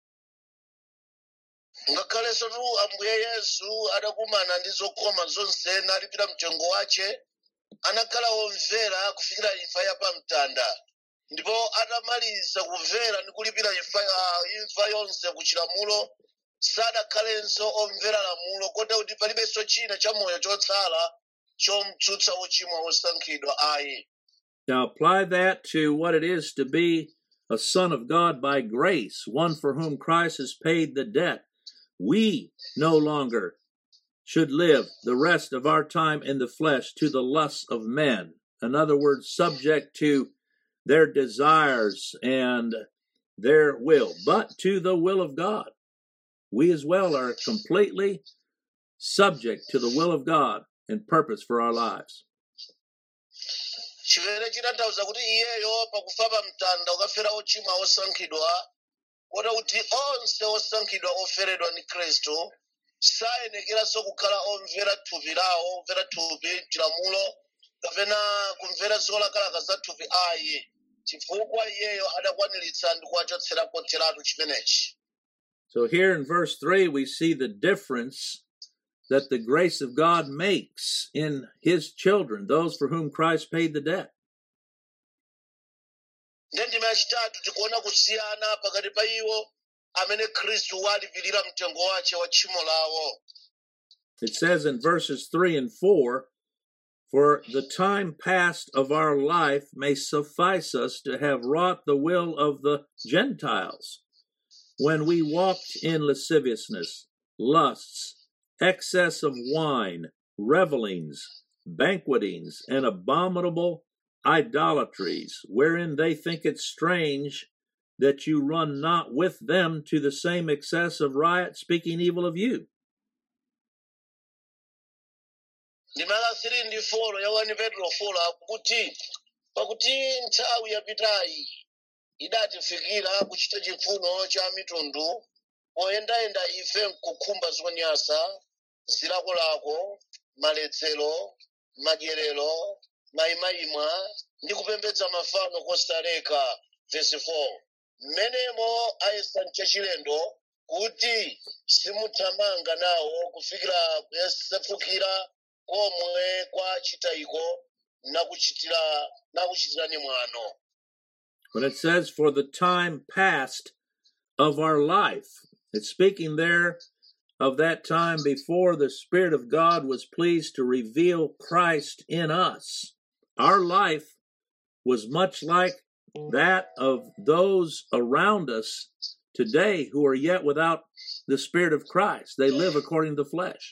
A: ngakhalenso tu ambuye yesu adakumana ndi zokoma zonse nalipira mtengo wace anakhala womvera kufikira imfa ya pamtanda ndipo atamaliza kumvera ndi kulipira imfa ah, imfa yonse ku chilamulo sadakhalenso omvera lamulo kota kuti palibenso china cha moyo chotsala chomtsutsa wochimwa wosankhidwa ayi
E: Now apply that to what it is to be a son of God by grace, one for whom Christ has paid the debt. We no longer should live the rest of our time in the flesh to the lusts of men. In other words, subject to their desires and their will, but to the will of God. We as well are completely subject to the will of God and purpose for our lives.
A: chimene chitanthauza kuti iyeyo pakufa pa mtanda ukafera ochimwa osankhidwa kota kuti onse osankhidwa oferedwa ndi khristu sayenekeranso kukhala omvera thupi lawo omvera thupi chilamulo kapena kumvera zolakalaka za thupi ayi chifukwa iyeyo adakwaniritsa ndi kuwachotsera kotheratu chimenechi
E: So here in verse 3, we see the difference that the grace of God makes in his children, those for whom Christ paid the debt.
A: ndiye ndime yachitatu tikuona kusiyana pakati pa iwo amene khristu walipirira mtengo wace wa tchimo lawo
E: It says in verses 3 and 4 For the time past of our life may suffice us to have wrought the will of the Gentiles, when we walked in lasciviousness, lusts, excess of wine, revelings, banquetings, and abominable idolatries, wherein they think it strange that you run not with them to the same excess of riot, speaking evil of you.
A: ndimala 3 ndi 4 ya 1 petro 4 akuti pakuti nthawi yapitayi idatifikira kuchita chifuno cha mitundu poyendayenda ife nkukhumba zonyansa zilakolako maledzero madyerero mayimayimwa ndi kupembedza mafano kosaleka vesi 4 mmenemo ayesa mchachilendo kuti simuthamanga nawo kufikira kuyesefukira komwe kwa chitayiko nakuchitira nakuchitirani mwano
E: When it says, for the time past of our life, it's speaking there of that time before the Spirit of God was pleased to reveal Christ in us. Our life was much like that of those around us today who are yet without the Spirit of Christ. They live according to the flesh.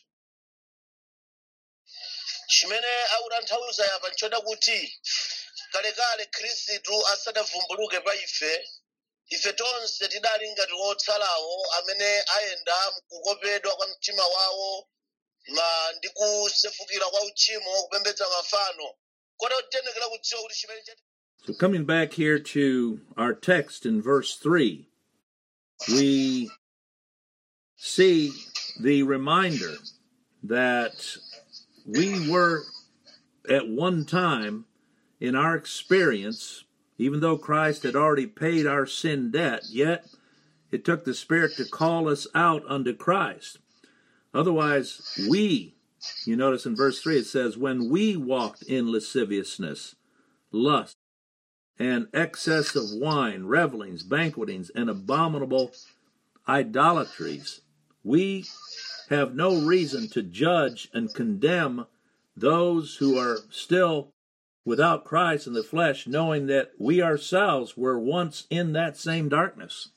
A: chimene akutanthauza yapa nchoda kuti kalekale khristu asadavumbuluke pa ife ife tonse tidali ngati otsalawo amene ayenda mkukopedwa kwa mtima wawo ma ndi kusefukira kwa uchimo kupembedza mafano kota titenekera kudziwa kuti chimene chati
E: So, coming back here to our text in verse 3, we see the reminder that we were at one time in our experience, even though Christ had already paid our sin debt, yet it took the Spirit to call us out unto Christ. Otherwise, we, you notice in verse 3, it says, when we walked in lasciviousness, lust, and excess of wine, revelings, banquetings, and abominable idolatries, we have no reason to judge and condemn those who are still without Christ in the flesh, knowing that we ourselves were once in that same darkness.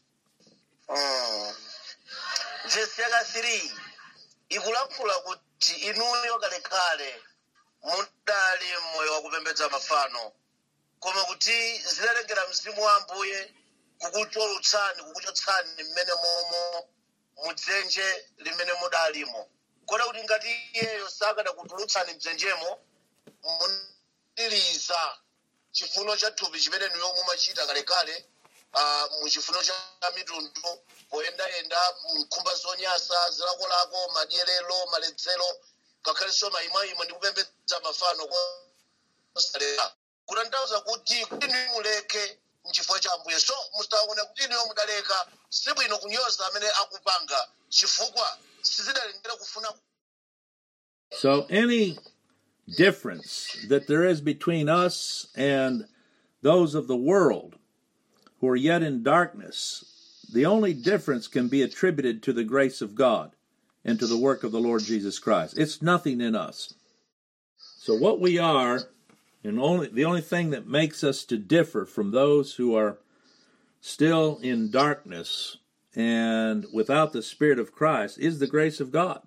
A: vesi yaka 3 ikulankhula kuti inuyo kalekale mudali mmoyo wakupembedza mafano koma kuti zidalengera mzimu wa ambuye kukucholutsani kukuchotsani mmene momo mudzenje limene mudalimo kota kuti ngati iyeyo sakanakutulutsani mdzenjemo muniliza chifuno cha thupi chimene niyo mumachita kalekale ah, muchifuno cha mitundu poyendayenda mkhumba zonyasa zilakolako madyerero maledzero ngakhalenso mayimwayimwe ndi kupembedza mafano kosalera kutanthauza kuti kuti niyo muleke mchifukwa cha ambuye so musaona kuti niyo mudaleka sibwino kunyoza amene akupanga chifukwa sizidalengera kufuna
E: So, any difference that there is between us and those of the world who are yet in darkness, the only difference can be attributed to the grace of God and to the work of the Lord Jesus Christ. It's nothing in us. So, what we are, and only the only thing that makes us to differ from those who are still in darkness and without the Spirit of Christ is the grace of God.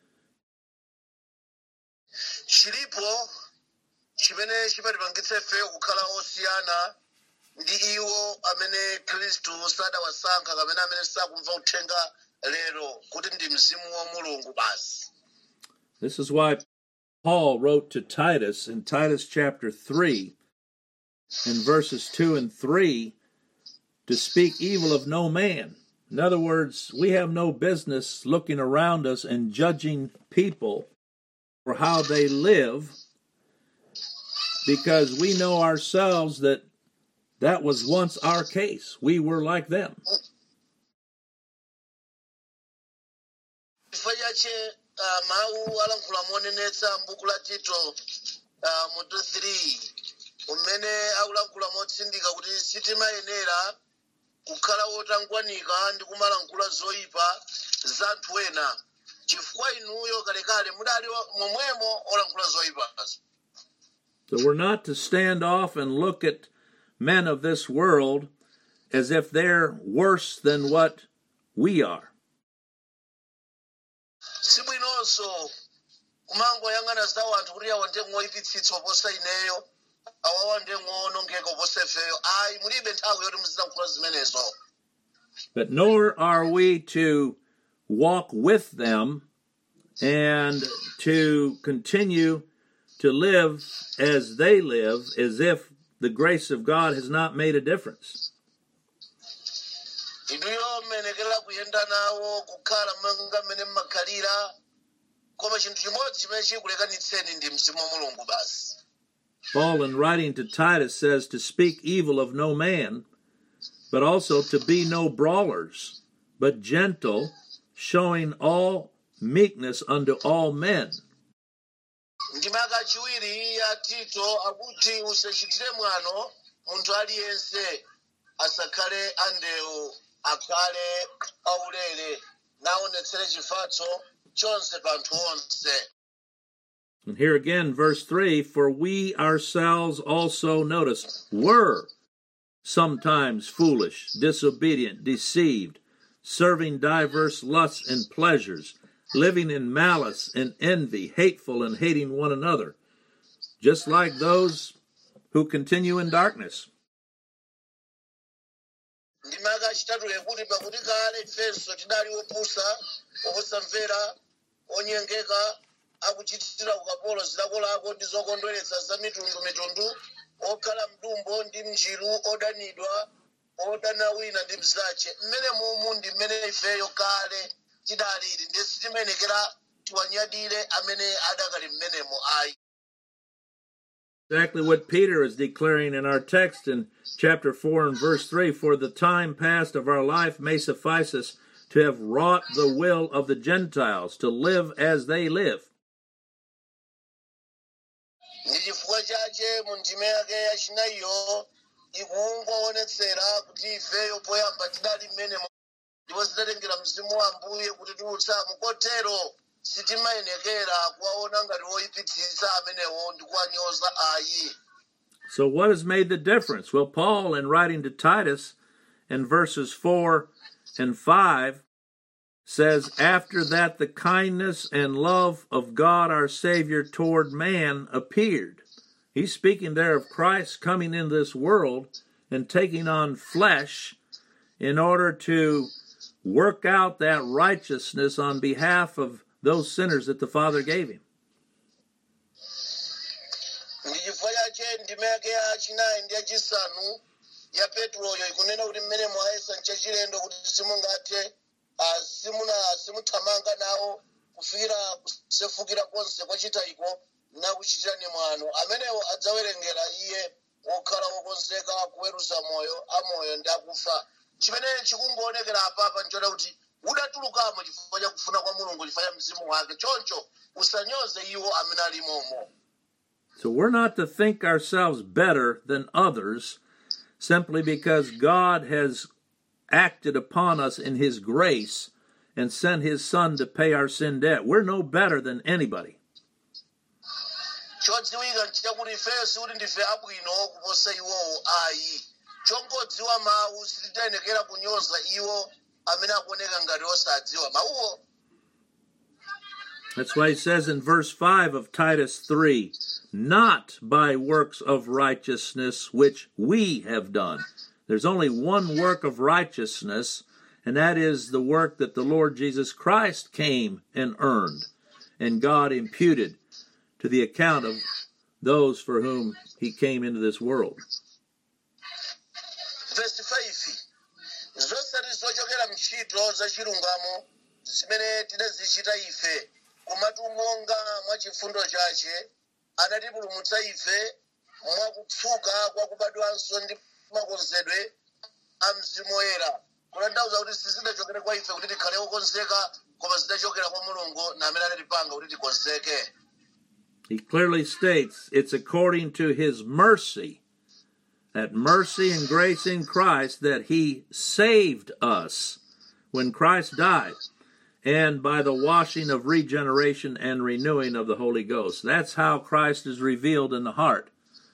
A: chilipo chimene chimatipangitsa ife kukhala osiyana ndi iwo amene khristu sadawasankha kapena amene sakumva uthenga lero kuti ndi mzimu wa mulungu basi
E: This is why Paul wrote to Titus in Titus chapter 3, in verses 2 and 3, to speak evil of no man. In other words, we have no business looking around us and judging people for how they live because we know ourselves that that was once our case. We were like them.
A: chifukwa chache uh, mawu alankhula monenetsa m'buku la tito uh, mutu 3 umene akulankhula motsindika kuti sitimayenera kukhala wotangwanika ndi kumalankhula zoyipa za anthu ena chifukwa inuyo kalekale mudali wa- momwemo olankhula zoyipazo
E: So we're not to stand off and look at men of this world as if they're worse than what we are.
A: sibwinonso kumangoyang'ana zawo anthu kuti awa ndi ngoyipitsitsa oposa ineyo awawa ndi ngoonongeka oposa ifeyo ayi mulibe nthawi yoti muzilankhula zimenezo
E: But nor are we to walk with them and to continue to live as they live as if the grace of God has not made a difference.
A: inuyo mmenekera kuyenda nawo kukhala monga mmene mmakhalira koma chinthu chimodzi chimene chikulekanitseni ndi mzimu wa mulungu basi
E: Paul, in writing to Titus, says to speak evil of no man, but also to be no brawlers, but gentle, showing all meekness unto all men.
A: ndimaka chiwiri ya tito akuti usachitire mwano munthu aliyense asakhale andewu akhale aulere naonetsere chifatso chonse pa anthu onse
E: And here again, verse 3 For we ourselves also, notice, were sometimes foolish, disobedient, deceived, serving diverse lusts and pleasures, living in malice and envy, hateful and hating one another, just like those who continue in darkness.
A: ndimaka chitatu kuti pakuti kale ifenso tidali opusa osamvera onyengeka akuchitira ukapolo zilakolako ndi zokondweretsa za mitundumitundu okhala mdumbo ndi mnjiru odanidwa odana wina ndi mzache mmene mumu ndi mmene ifeyo kale tidalili ndi sitimenekera tiwanyadire amene adakali mmenemo ayi
E: Exactly what Peter is declaring in our text in chapter 4 and verse 3 For the time past of our life may suffice us to have wrought the will of the Gentiles, to live as they live.
A: ndi chifukwa chache mu ndime yake yachinayiyo ikungoonetsera kuti ifeyo poyamba tidali mmenemo ndipo zidatengera mzimu wa ambuye kuti tiutsamo kotero sitimayenekera kuwaona ngati woyipitsitsa amenewo ndi kuwanyoza ayi
E: So, what has made the difference? Well, Paul, in writing to Titus in verses 4 and 5, says, After that the kindness and love of God our Savior toward man appeared. He's speaking there of Christ coming in this world and taking on flesh in order to work out that righteousness on behalf of those sinners that the Father gave him.
A: ndi chifukwa chache ndime yake yachinayi ndi yachisanu ya peturoyo ikunena kuti mmene mwayesa nchachilendo kuti simungathe ah, simuna simuthamanga nawo kufikira kusefukira konse kwachitayiko nakuchitirani mwano amenewo adzawerengera iye wokhala wokonzeka kuweruza moyo amoyo ndi akufa chimene chikungoonekera apapa nchoda kuti udatulukamo chifukwa cha kufuna kwa mulungu chifukwa cha mzimu wake choncho usanyoze iwo amene alimomo
E: So we're not to think ourselves better than others simply because God has acted upon us in His grace and sent His Son to pay our sin debt. We're no better than anybody.
A: chodziwika nchakuti ifeyo sikuti ndife abwino kuposa iwowo ayi chongodziwa mawu sititayenekera kunyoza iwo amene akuoneka ngati osadziwa mawuwo
E: That's why he says in verse 5 of Titus 3 not by works of righteousness which we have done. There's only one work of righteousness, and that is the work that the Lord Jesus Christ came and earned, and God imputed to the account of those for whom he came into this world.
A: verse 5 zosati zochokera mntchito za chilungamo zimene tidazichita ife komatu monga mwa chifundo chache anatipulumutsa ife mwakutsuka kwa kubadwanso ndi makonzedwe a mzimu woyera kutanthauza kuti sizidachokera kwa ife kuti tikhale okonzeka koma zidachokera kwa mulungu na amene anatipanga kuti tikonzeke
E: He clearly states it's according to his mercy, that mercy and grace in Christ, that he saved us when Christ died, and by the washing of regeneration and renewing of the Holy Ghost. That's how Christ is revealed in the heart.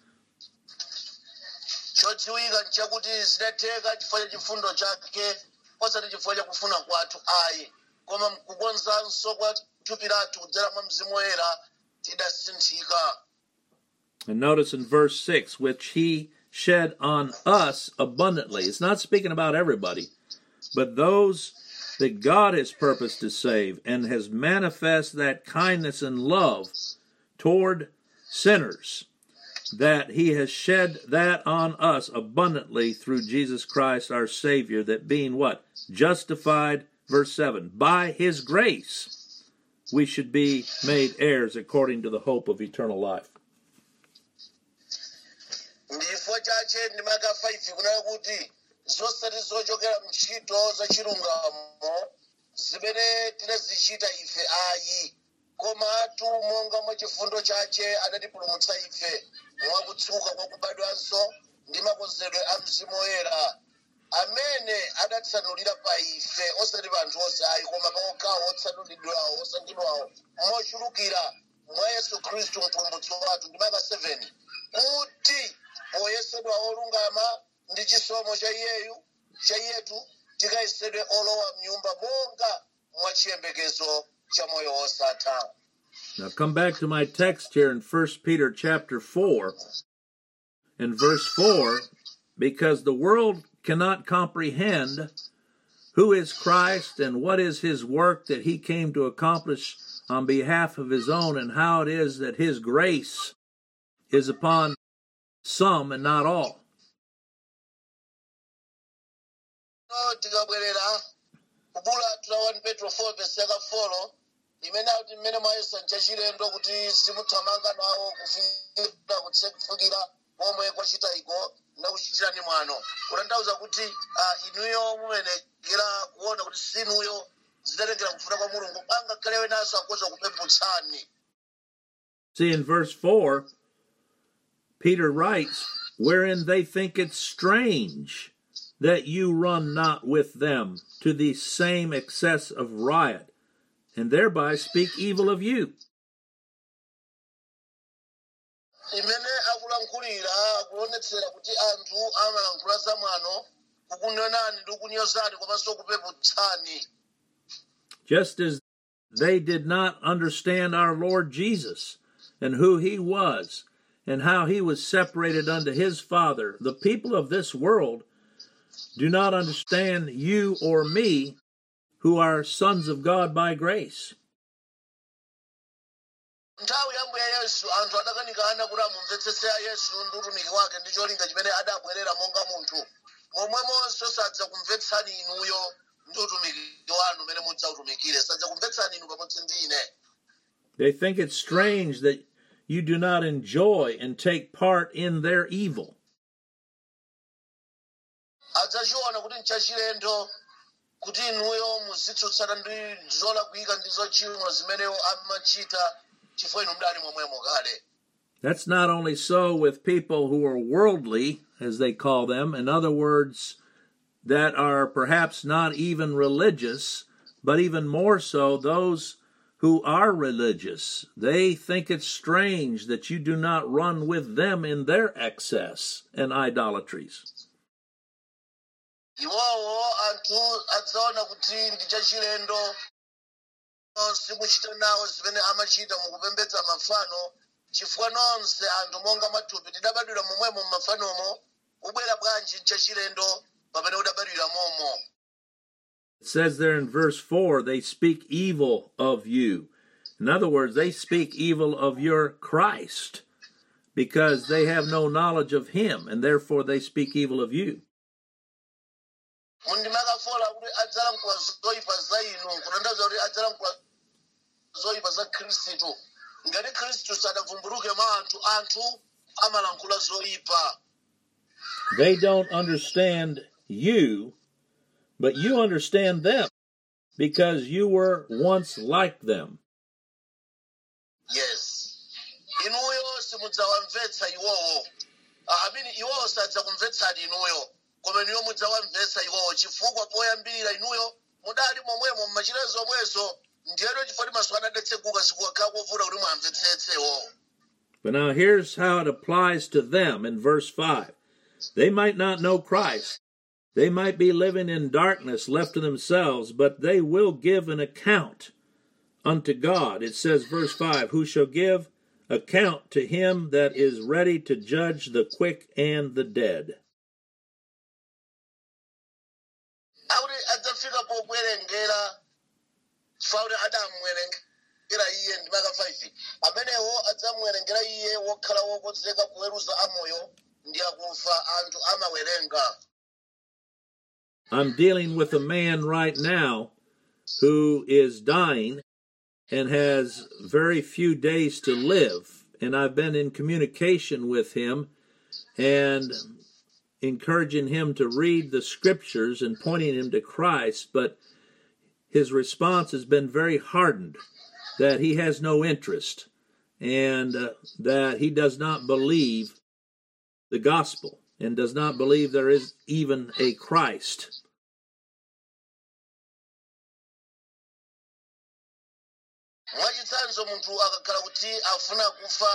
A: chodziwika nchakuti zidatheka chifukwa cha chifundo chake osati chifukwa cha kufuna kwathu ayi koma kukonzanso kwa thupi lathu kudzera mwa mzimu woyera tidasinthika
E: And notice in verse 6, which he shed on us abundantly. It's not speaking about everybody, but those that God has purposed to save and has manifest that kindness and love toward sinners, that he has shed that on us abundantly through Jesus Christ our Savior, that being what? justified, verse 7, by his grace, we should be made heirs according to the hope of eternal life.
A: ndifo chache ndimaka 5 kunena kuti zosati zochokera mntchito za chilungamo zimene tinazichita ife ayi komatu monga mwa chifundo chache adatipulumutsa ife mwakutsuka kwa kubadwanso ndi makonzedwe a mzimu woyera amene adatsanulira pa ife osati pa anthu onse ayi koma pa okhawo otsanulidwawo osankhidwawo mochulukira mwa yesu khristu mpulumutsi wathu ndimaka 7 kuti poyesedwa olungama ndi chisomo cha iyeyu cha iyetu tikayesedwe olowa mnyumba monga mwa chiyembekezo cha moyo wosatha
E: Now come back to my text here in 1 Peter chapter 4 and verse 4 because the world cannot comprehend who is Christ and what is his work that he came to accomplish on behalf of his own and how it is that his grace is upon some and not all.
A: no tikabwerera kubulatula 1 petro 4 vesi yaka 4 imene akuti mmene mwayesa nchachilendo kuti simuthamanga nawo kufikira kufukira komwe kwachita iko ndakuchitirani mwano kutanthauza kuti ah, inuyo mumenekera kuona kuti sinuyo zidatengera kufuna kwa mulungu angakhale wenanso akoza kupembutsani
E: See, in verse 4, Peter writes, wherein they think it strange that you run not with them to the same excess of riot, and thereby speak evil of you.
A: imene akulankhulira akuonetsera kuti anthu amalankhula zamwano kukunenani ndi kukunyozani komanso kupeputsani
E: Just as they did not understand our Lord Jesus and who he was and how he was separated unto his Father, the people of this world do not understand you or me who are sons of God by grace.
A: nthawi ya mbuya yesu anthu adakanikana kuti amumvetsetse a yesu ndi utumiki wake ndi cholinga chimene adabwerera monga munthu momwemonso sadza kumvetsani inuyo ndi utumiki wanu umene mudzautumikire sadza kumvetsani inu pamodzi ndi ine
E: They think it strange that you do not enjoy and take part in their evil.
A: adzachiona kuti nchachilendo kuti inuyo muzitsutsana ndi zolakwika ndi zochimwa zimeneyo amachita chifukwa inu mdali momwemo kale
E: That's not only so with people who are worldly, as they call them, in other words, that are perhaps not even religious, but even more so those who are religious. They think it strange that you do not run with them in their excess and idolatries.
A: iwowo anthu adzaona kuti ndi chachilendo simuchita nawo zimene amachita mukupembedza mafano chifukwa nonse anthu monga mathupi tidabadwira momwemo mmafanomo ubwera bwanji chachilendo pamene udabadwira momo
E: It says there in verse 4 they speak evil of you. In other words, they speak evil of your Christ because they have no knowledge of him and therefore they speak evil of you.
A: mundimakafola kuti adzalankhula zoyipa za inu kutanthauza kuti adzalankhula zoyipa za khristu ngati khristu sadavumbuluke mwa anthu anthu amalankhula zoyipa
E: They don't understand you, but you understand them because you were once like them.
A: yes inuyo simudzawamvetsa iwowo Ah, amene iwowo sadzakumvetsani inuyo koma inuyo mudzawamvetsa iwowo chifukwa poyambirira inuyo mudali momwemo mmachita zomwezo ndiyero chifukwa ti maso adadatseguka sikukakhala kovuta kuti mwamvetsetse iwowo
E: But now here's how it applies to them in verse 5. They might not know Christ. They might be living in darkness left to themselves, but they will give an account unto God. It says, verse 5 Who shall give account to him that is ready to judge the quick and the dead.
A: akuti adzafika pokuwerengera chifukwa kuti adamuwerengera iye ndi maka 5 amenewo adzamuwerengera iye wokhala wokonzeka kuweruza amoyo ndi akufa anthu amawerenga
E: I'm dealing with a man right now who is dying and has very few days to live. And I've been in communication with him and encouraging him to read the scriptures and pointing him to Christ, but his response has been very hardened that he has no interest and uh, that he does not believe the gospel and does not believe there is even a Christ.
A: mwachitsanzo munthu akakhala kuti afuna kufa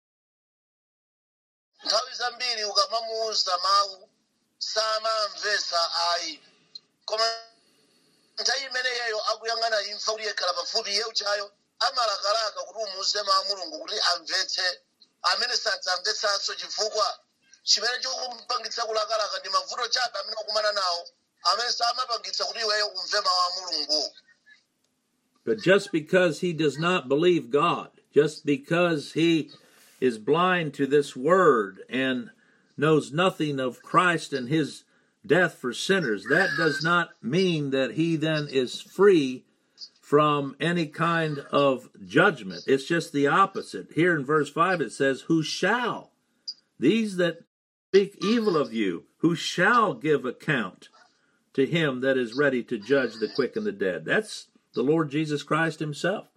A: nthawi zambiri ukamamuwuza mawu samamvetsa ayi koma nthawi imeneyo akuyang'ana imfa kuti yekhala pafupi iye uchayo amalakalaka kuti umuwuze mawu a mulungu kuti amvetse amene sadzamvetsanso chifukwa chimene chikumpangitsa kulakalaka ndi mavuto chabe amene akumana nawo amene samapangitsa kuti iweyo umve mawu a mulungu
E: But just because he does not believe God, just because he is blind to this word and knows nothing of Christ and his death for sinners, that does not mean that he then is free from any kind of judgment. It's just the opposite. Here in verse 5 it says, Who shall? These that speak evil of you, who shall give account to him that is ready to judge the quick and the dead. That's the Lord Jesus Christ himself.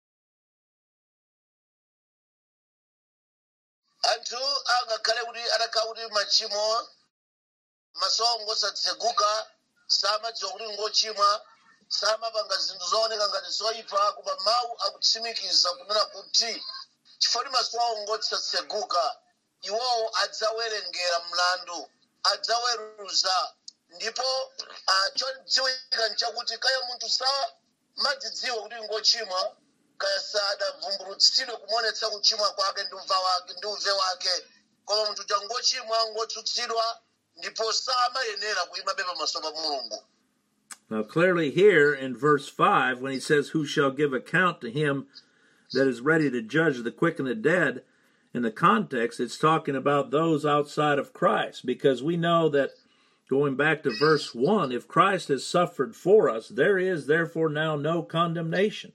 A: anthu angakhale kuti atakhala kuti machimo masongo satseguka samadziwa kuti ngochimwa samapanga zinthu zooneka ngati zoyipa koma mawu akutsimikiza kunena kuti chifukwa kuti maso awo ngosatseguka iwowo adzawerengera mlandu adzaweruza ndipo ah, chodziwika nchakuti kaya munthu samadzidziwa kuti ngochimwa kaya sadavumbulutsidwe kumonetsa kuchimwa kwake ndi uva wake ndi uve wake koma munthu uja ngochimwa ngotsutsidwa ndipo samayenera kuyimabe pamaso pa mulungu
E: Now, clearly, here in verse 5, when he says, Who shall give account to him that is ready to judge the quick and the dead, in the context, it's talking about those outside of Christ, because we know that going back to verse 1, if Christ has suffered for us, there is therefore now no condemnation.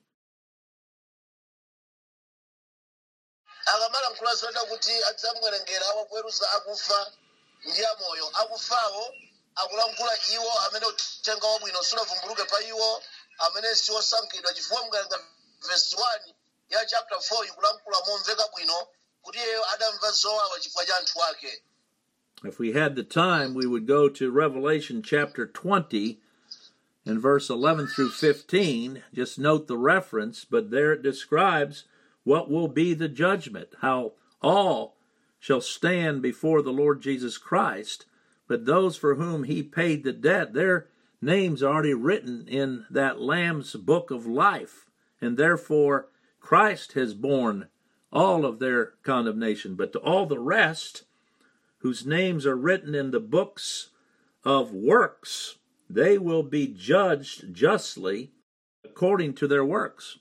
A: akamalankhula zoda kuti adzamwerengera akweruza akufa ndi amoyo akufawo akulankhula iwo amene uthenga wabwino sunavumbuluke pa iwo amene si osankhidwa chifukwa mukalenga vesi 1 ya chapter 4 ikulankhula momveka bwino kuti iyeyo adamva zowawa chifukwa cha anthu ake
E: If we had the time, we would go to Revelation chapter 20 and verse 11 through 15. Just note the reference, but there it describes what will be the judgment, how all shall stand before the Lord Jesus Christ, but those for whom he paid the debt, their names are already written in that Lamb's book of life, and therefore Christ has borne all of their condemnation. But to all the rest, whose names are written in the books of works, they will be judged justly according to their works.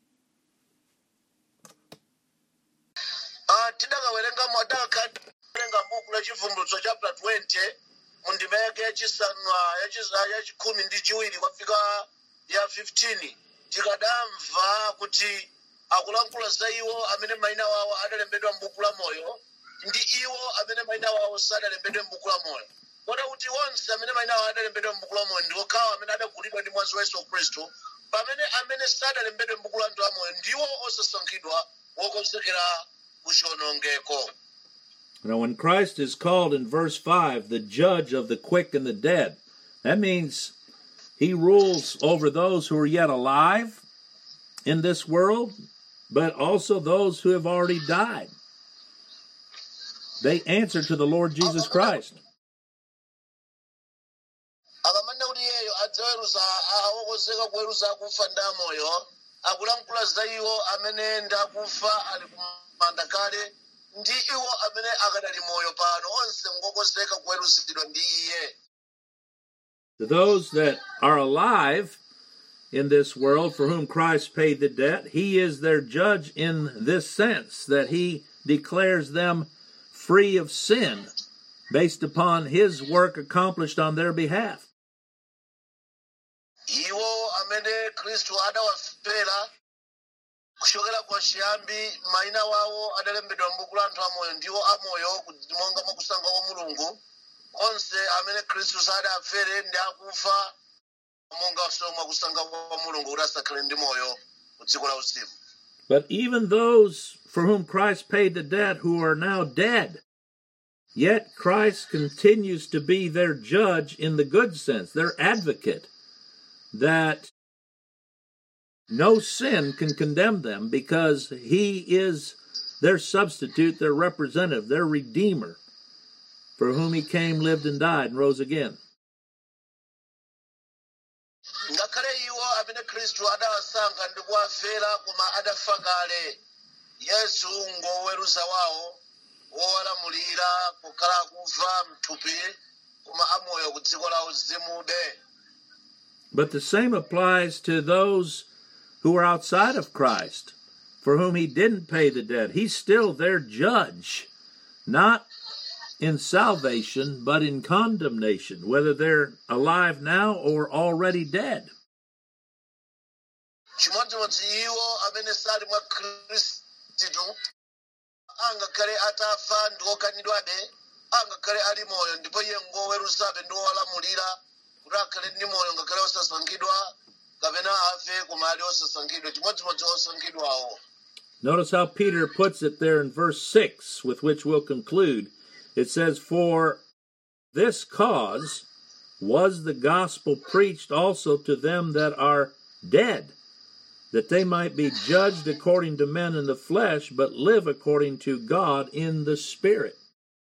A: Ah, tidakawerenga madakawerenga buku la chivumbulutso chapter 20 mu ndima yake yachisanu ah, yachis- ah, yachikhumi ndi chiwiri kwafika ya 15 tikadamva kuti akulankhula za iwo amene mayina wawo adalembedwa m'buku la moyo ndi iwo amene mayina wawo sadalembedwe m'buku la moyo kota kuti onse amene mayina wawo adalembedwa m'buku la moyo ndi okhawo amene adagulidwa ndi mwazi wa yesu khristu pamene amene sadalembedwe m'buku la anthu amoyo ndiwo osasankhidwa wokonzekera kuchiwonongeko
E: Now, when Christ is called in verse 5 the judge of the quick and the dead, that means he rules over those who are yet alive in this world, but also those who have already died. They answer to the Lord Jesus Christ.
A: akamanena kuti iyeyo adzaweruza awokonzeka kuweruza akufa ndi amoyo akulankhula za iwo amene ndi akufa ali kumanda kale ndi iwo amene akadali moyo pano onse ngokonzeka kuweruzidwa ndi iye
E: To those that are alive in this world for whom Christ paid the debt, he is their judge in this sense that he declares them free of sin based upon his work accomplished on their behalf.
A: khristu adawafera kuchokera kwa chiyambi mayina wawo adalembedwa m'buku la anthu amoyo ndiwo amoyo monga mwa kusankha kwa mulungu onse amene khristu sadafere ndi akufa monga so mwa kusankha kwa mulungu kuti asakhale ndi moyo ku dziko la uzimu
E: But even those for whom Christ paid the debt who are now dead, yet Christ continues to be their judge in the good sense, their advocate, that no sin can condemn them because he is their substitute, their representative, their redeemer, for whom he came, lived, and died, and rose again.
A: ngakhale iwo amene khristu adawasankha ndi kuwafera koma adafa kale yesu ngoweruza wawo wowalamulira kukhala akufa mthupi koma amoyo ku dziko la uzimude
E: But the same applies to those who are outside of Christ, for whom he didn't pay the debt. He's still their judge, not in salvation, but in condemnation, whether they're alive now or already dead.
A: chimodzimodzi iwo amene sali mwa khristu angakhale atafa ndi okanidwabe angakhale ali moyo ndipo iye ngoweruzabe ndi wowalamulira kuti akhale ndi moyo ngakhale osasankhidwa kapena afe koma ali osasankhidwa chimodzimodzi osankhidwawo
E: Notice how Peter puts it there in verse 6, with which we'll conclude. It says, For this cause was the gospel preached also to them that are dead, that they might be judged according to men in the flesh, but live according to God in the Spirit.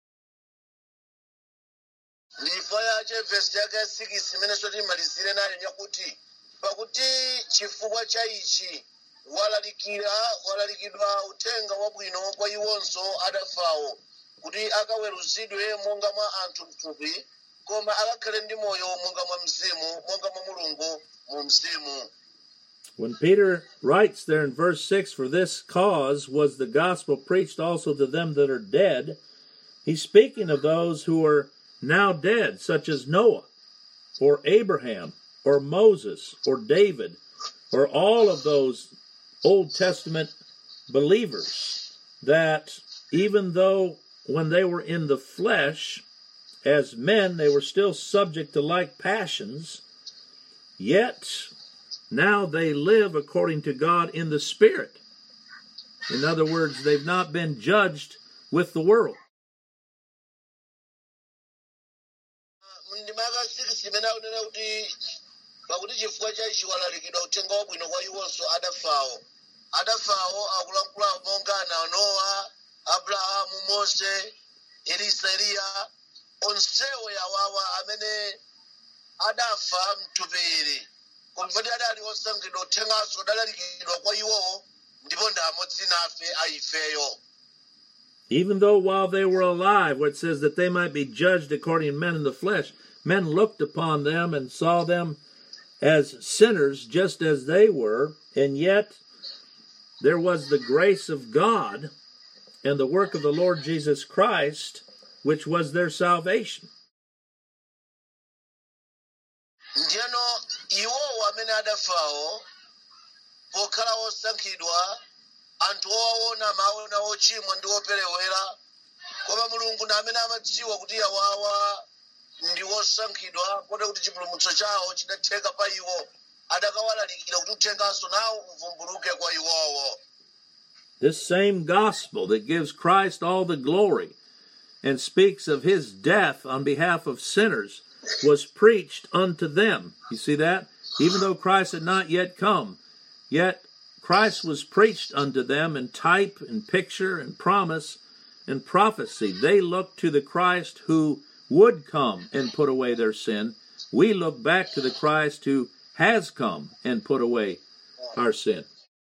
A: ndipo yache vhesi yake ya 6 imene sotimalizire nayo nyakuti pakuti chifukwa cha ichi walalikira walalikidwa uthenga wabwino kwa iwonso adafawo kuti akaweruzidwe monga mwa anthu mthupi koma akakhale ndi moyo monga mwa mzimu monga mwa mulungu mu mzimu
E: When Peter writes there in verse 6, For this cause was the gospel preached also to them that are dead, he's speaking of those who are now dead, such as Noah, or Abraham, or Moses, or David, or all of those Old Testament believers, that even though when they were in the flesh, as men, they were still subject to like passions, yet now they live according to God in the Spirit. In other words, they've not been judged with the world.
A: ndima yaka 6 imene akunena kuti pakuti chifukwa cha ichi walalikidwa uthenga wabwino kwa iwonso adafawo adafawo akulankhula monga ana nowa abrahamu mose elisa eliya onsewo yawawa amene adafa mthupi kumvati adali osankhidwa uthenganso udalalikidwa kwa iwowo ndipo ndi amodzi nafe aifeyo
E: Even though while they were alive, where it says that they might be judged according to men in the flesh, men looked upon them and saw them as sinners just as they were, and yet there was the grace of God and the work of the Lord Jesus Christ, which was their salvation.
A: ndiyeno iwowo amene adafawo pokhala osankhidwa anthu owaona amaona ochimwa ndi operewera koma mulungu ndi amene amadziwa kuti awawa ndi osankhidwa kotero kuti chipulumutso chawo chidatheka pa iwo adakawalalikira kuti uthenganso nawo uvumbuluke kwa iwowo
E: This same gospel that gives Christ all the glory and speaks of his death on behalf of sinners was preached unto them. You see that? Even though Christ had not yet come, yet Christ was preached unto them in type and picture and promise and prophecy. They looked to the Christ who would come and put away their sin. We look back to the Christ who has come and put away our sin.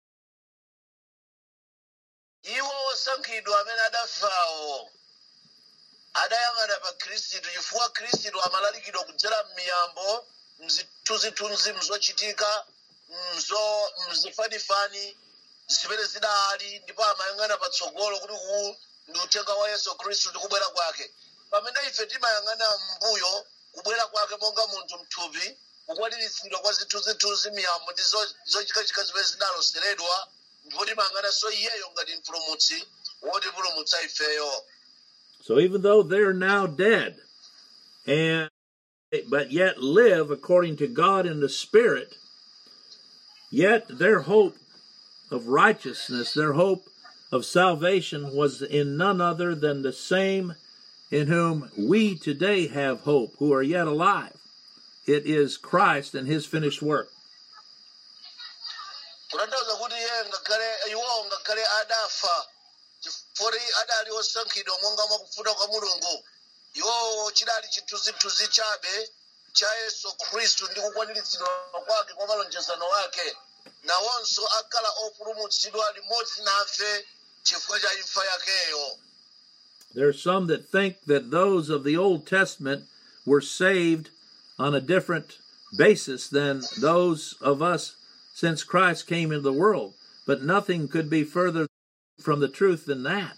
A: iwo osankhidwa amene adafawo adayang'ana pa khristu chifukwa khristu amalalikidwa kudzera m'miyambo mzithunzithunzi mzochitika mzo mzifanifani zimene zidali ndipo amayang'ana patsogolo kuti uwu ndi uthenga wa yesu khristu ndi kubwera kwake pamene ife timayang'ana m'mbuyo kubwera kwake monga munthu mthupi kukwaniritsidwa kwa zithunzithunzi miyambo ndi zo- zochikachika zimene zinaloseredwa ndipo timanganaso iyeyo ngati mpulumutsi wotipulumutsa ifeyo
E: So even though they're now dead, and but yet live according to God in the Spirit, yet their hope of righteousness, their hope of salvation was in none other than the same in whom we today have hope, who are yet alive. It is Christ and his finished work.
A: kutanthauza kuti iye ngakhale iwowo ngakhale adafa chifukwa adali osankhidwa monga mwakufuna kwa mulungu iwowo chidali chithunzithunzi chabe cha yesu khristu ndi kukwaniritsidwa kwake kwa malonjezano wake nawonso akhala opulumutsidwa limodzi nafe chifukwa cha imfa yakeyo
E: There are some that think that those of the Old Testament were saved on a different basis than those of us since Christ came into the world. But nothing could be further from the truth than that.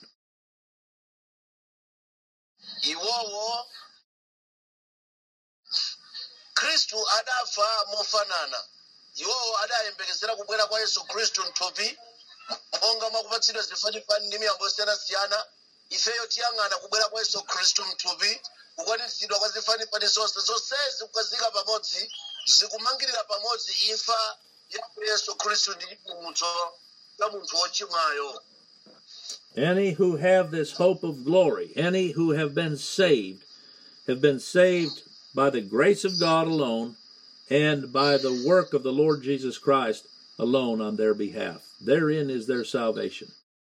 A: iwowo khristu adafa mofanana iwowo adayembekezera kubwera kwa yesu khristu mthupi monga mwakupatsidwa zifanifani ndi miyambo yosiyanasiyana ifeyo tiyang'ana kubwera kwa yesu khristu mthupi kukwaniritsidwa kwa zifanifani zonse zonsezi kukazika pamodzi zikumangirira pamodzi imfa ya yesu khristu ndi chipulumutso cha munthu wochimwayo
E: Any who have this hope of glory, any who have been saved, have been saved by the grace of God alone and by the work of the Lord Jesus Christ alone on their behalf. Therein is their salvation.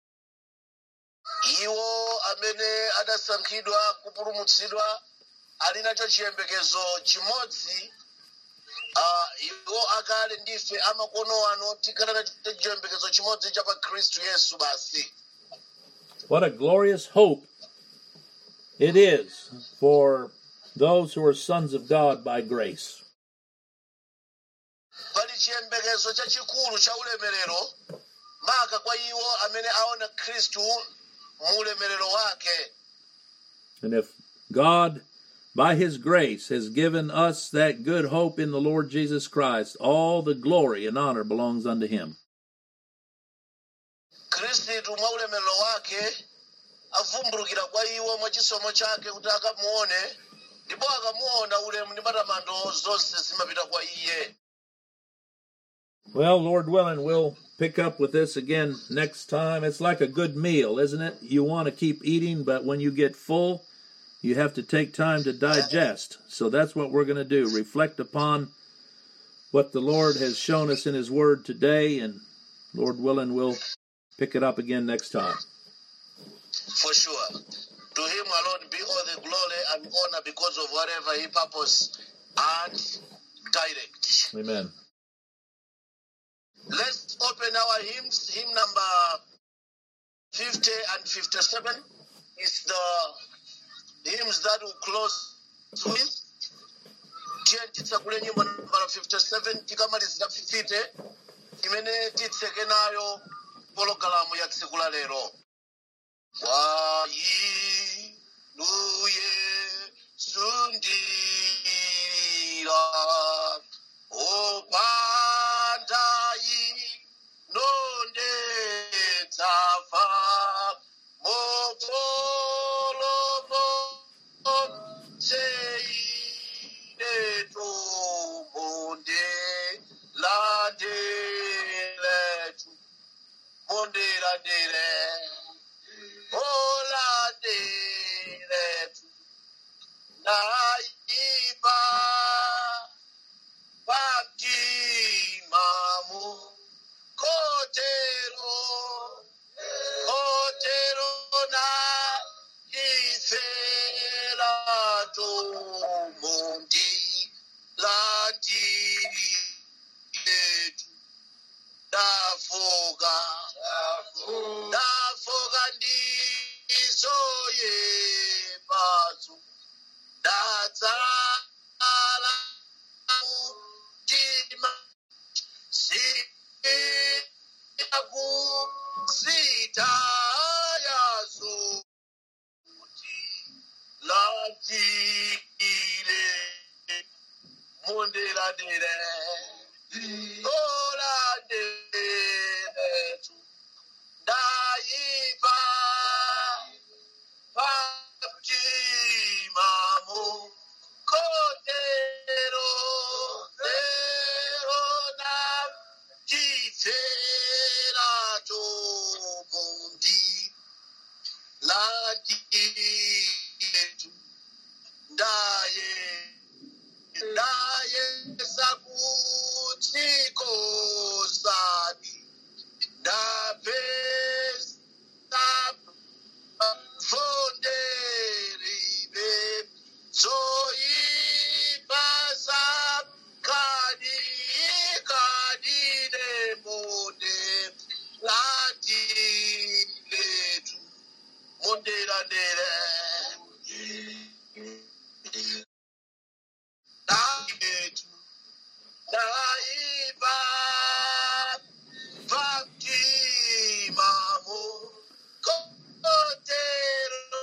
A: iwo amene adasankhidwa kupulumutsidwa ali nacho chiyembekezo chimodzi uh, iwo akale ndife amakono ano tikhala nacho chiyembekezo chimodzi cha pa khristu yesu basi
E: What a glorious hope it is for those who are sons of God by grace.
A: pali chiyembekezo chachikulu cha ulemerero maka kwa iwo amene aona khristu mu ulemerero wake
E: And if God, by His grace, has given us that good hope in the Lord Jesus Christ, all the glory and honor belongs unto Him.
A: khristu mwa ulemerero wake avumbulukira kwa iwo mwa chisomo chake kuti akamuone ndipo akamuona ulemu ndi matamando zonse zimapita kwa iye
E: Well, Lord willing, we'll pick up with this again next time. It's like a good meal, isn't it? You want to keep eating, but when you get full, you have to take time to digest. So that's what we're going to do. Reflect upon what the Lord has shown us in His Word today, and Lord willing, we'll pick it up again next time.
A: for sure to him alone be all the glory and honor because of whatever he purpose and direct
E: Amen.
A: let's open our hymns hymn number 50 and 57 is the hymns that will close with tiye titsakule nyimbo nambala 57 tikamalizira 50 imene titseke nayo pologalamu ya tsiku la lero kwa inuye sundira opandai nonde dzafa mopolomo seineto monde landeletu monde landele olandeletu naiba baptimamu kotero kotero na ifelato mundi landililetu dafoga dafoga ndizoye batsu datsala mutima siyaku sitayazo kuti landile mondelane yetu ndaye ndaye sakutikosani ndapesa fonderibe zoipasa kadi kadine monde latiletu mondelandere dayetu daiba baptimamo kotero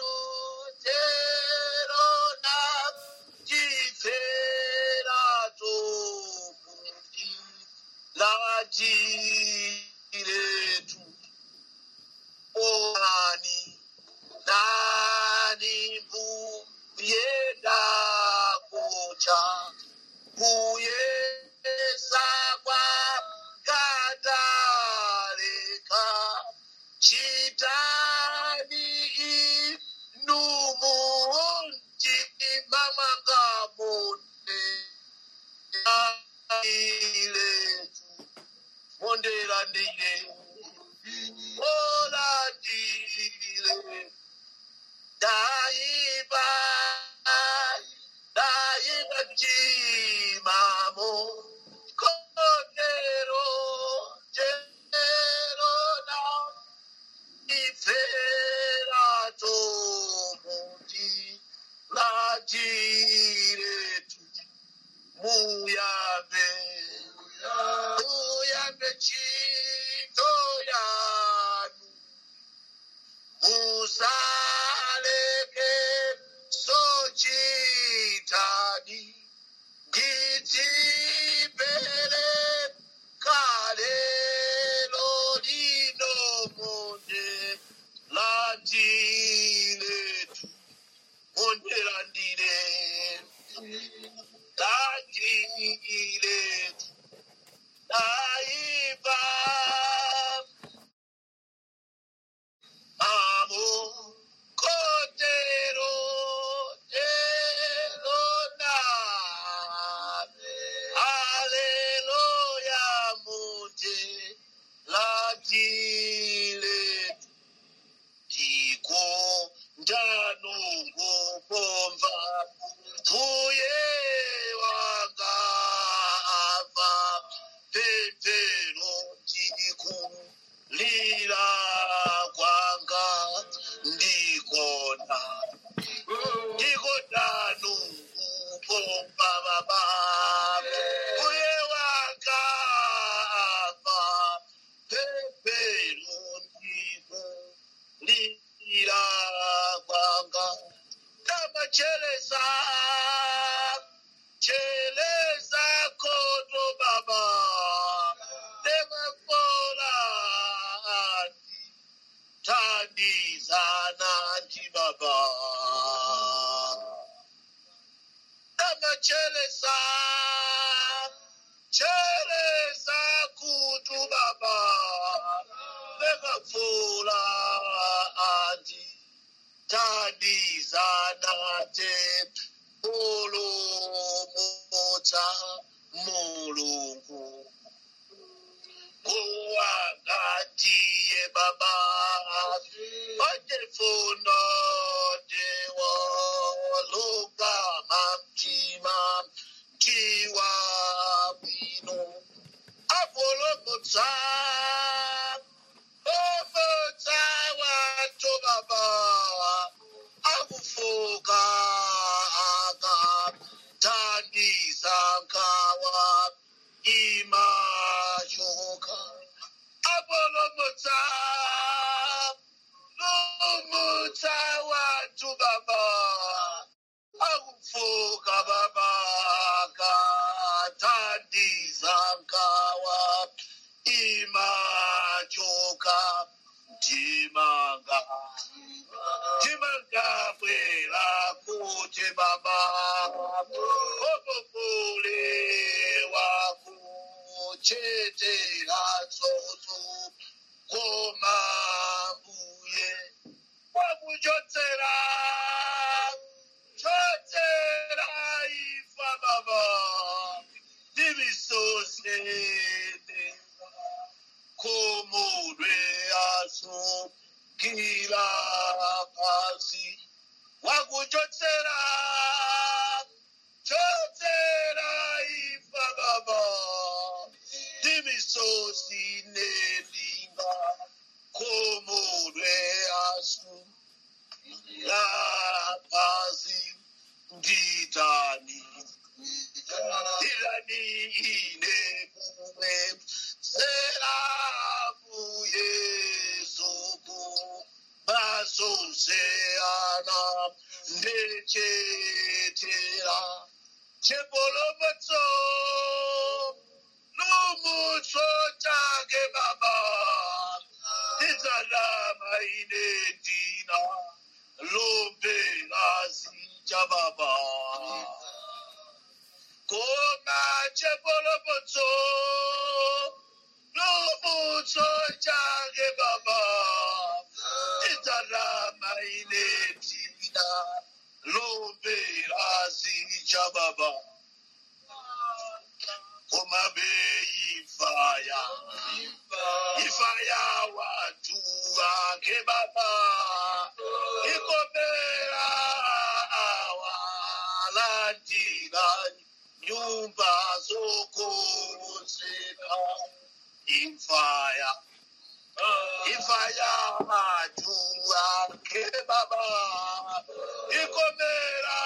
A: tero na tiferato mundi latiletu oani nani mbuyenda kucha kuyesa kwa kadareka chitani inumundi mamangamone iletu mondelandile olandile daiba daiba jimamo kotero tero na iferato mundi lajiretu muyabe muyabe chito yanu musaleke sochitani gitipele kalelo lino monde landiletu monde landile landiletu daiba Amo Cordero Tero Nave. Hallelujah, Mute Latile Tiko Ndanungu Pomva Tuye Wanga Ava Pepero Tiku Lila Kwanga Ndikona Ndikona Nungu Pomva Baba Tuye Wanga Ava Pepero Tiku Lila Kwanga Kama Chelesa Chelesa Koto Baba Never Tandizana Baba Kama Chelesa Chelesa Kutu Baba Never Anti tandizanate olomota mulungu kuwangatiye baba otefuno dewo lugama mtima mtiwa bwino apolomota omota wato baba akufuka aka tandizankawa imashoka apolomota lomota watu baba akufuka baba katandizankawa imachoka timanga timanga bwera kuti baba opopule wakuchetera tsotso koma mbuye wakuchotsera kila kazi wakuchotsera chotsera ifa baba timisosi nelinga komulwe asu laphazi nditani ilani ine kuwe selafu yezuku bazoseana ndechetera chepolomotso lumutso chake baba izalama ine ndina lombelazi chababa koma chepolomotso lumutso chake baba izalama ine ndina lombelazi chababa koma beifaya ifaya watu wake baba ikomera awalandira nyumba zokonzeka ifaya ifaya watu wake baba ikomera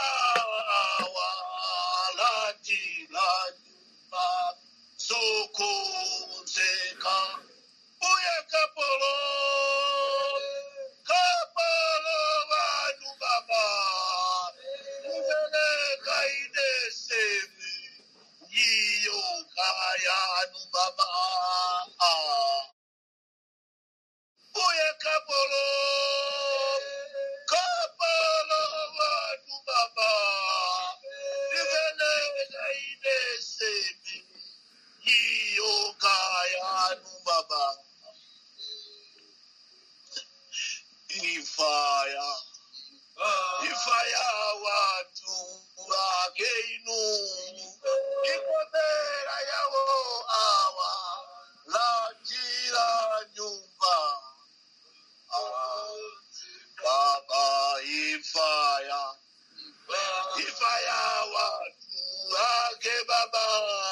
A: awalandira nyumba zokonzeka uye kapolo kapolo vanhu baba ubereka ine semi iyo kayanu baba uye kapolo kapolo vanhu baba ubereka ine semi iyo kayanu baba ifaya ifaya watu wake inu ikomera yawo awa lajira nyumba baba ifaya ifaya watu wake baba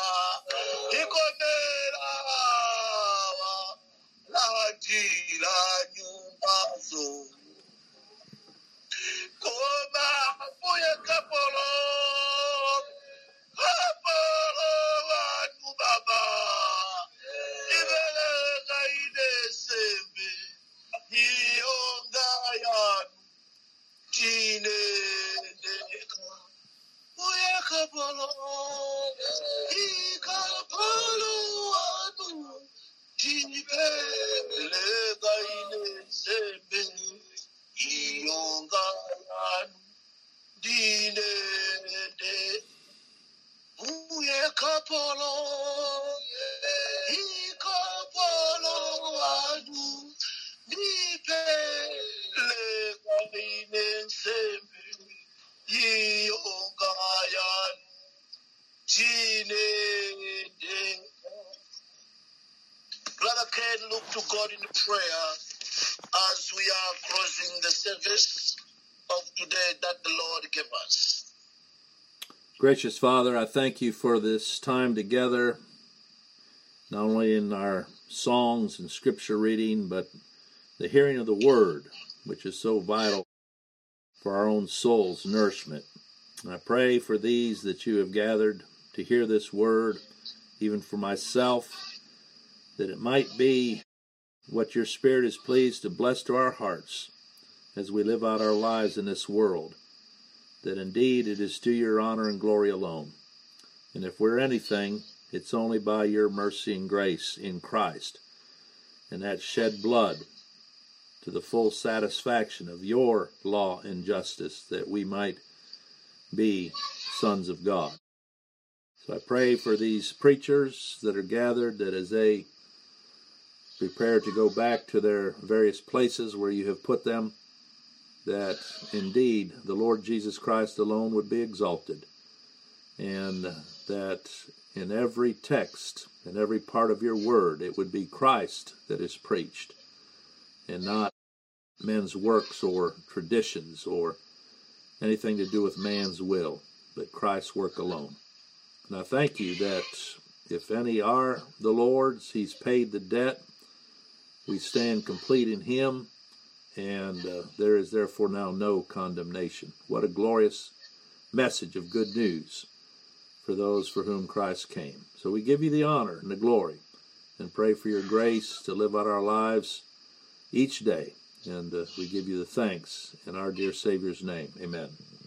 A: ikomera awa lajira nyumba zo koma uye kapolo kapolo wanu baba ibereka ine sembe iyonga yanu tinendeka uye kapolo ikapolo wanu tinibeleka ine sembe iyonga yanu ndinende uye kapolo ikapolo wanu ndipeleka ine nsembe iyonga yanu ndinende Brother Ken, look to God in prayer as we are closing the service of today that the Lord gave us.
E: Gracious Father, I thank you for this time together, not only in our songs and scripture reading, but the hearing of the Word, which is so vital for our own soul's nourishment. And I pray for these that you have gathered to hear this Word, even for myself, that it might be what your Spirit is pleased to bless to our hearts as we live out our lives in this world that indeed it is to your honor and glory alone. And if we're anything, it's only by your mercy and grace in Christ and that shed blood to the full satisfaction of your law and justice that we might be sons of God. So I pray for these preachers that are gathered that as they prepare to go back to their various places where you have put them, that indeed the Lord Jesus Christ alone would be exalted, and that in every text, in every part of your word, it would be Christ that is preached, and not men's works or traditions or anything to do with man's will, but Christ's work alone. And I thank you that if any are the Lord's, He's paid the debt. We stand complete in Him, and uh, there is therefore now no condemnation. What a glorious message of good news for those for whom Christ came. So we give you the honor and the glory and pray for your grace to live out our lives each day. And uh, we give you the thanks in our dear Savior's name. Amen.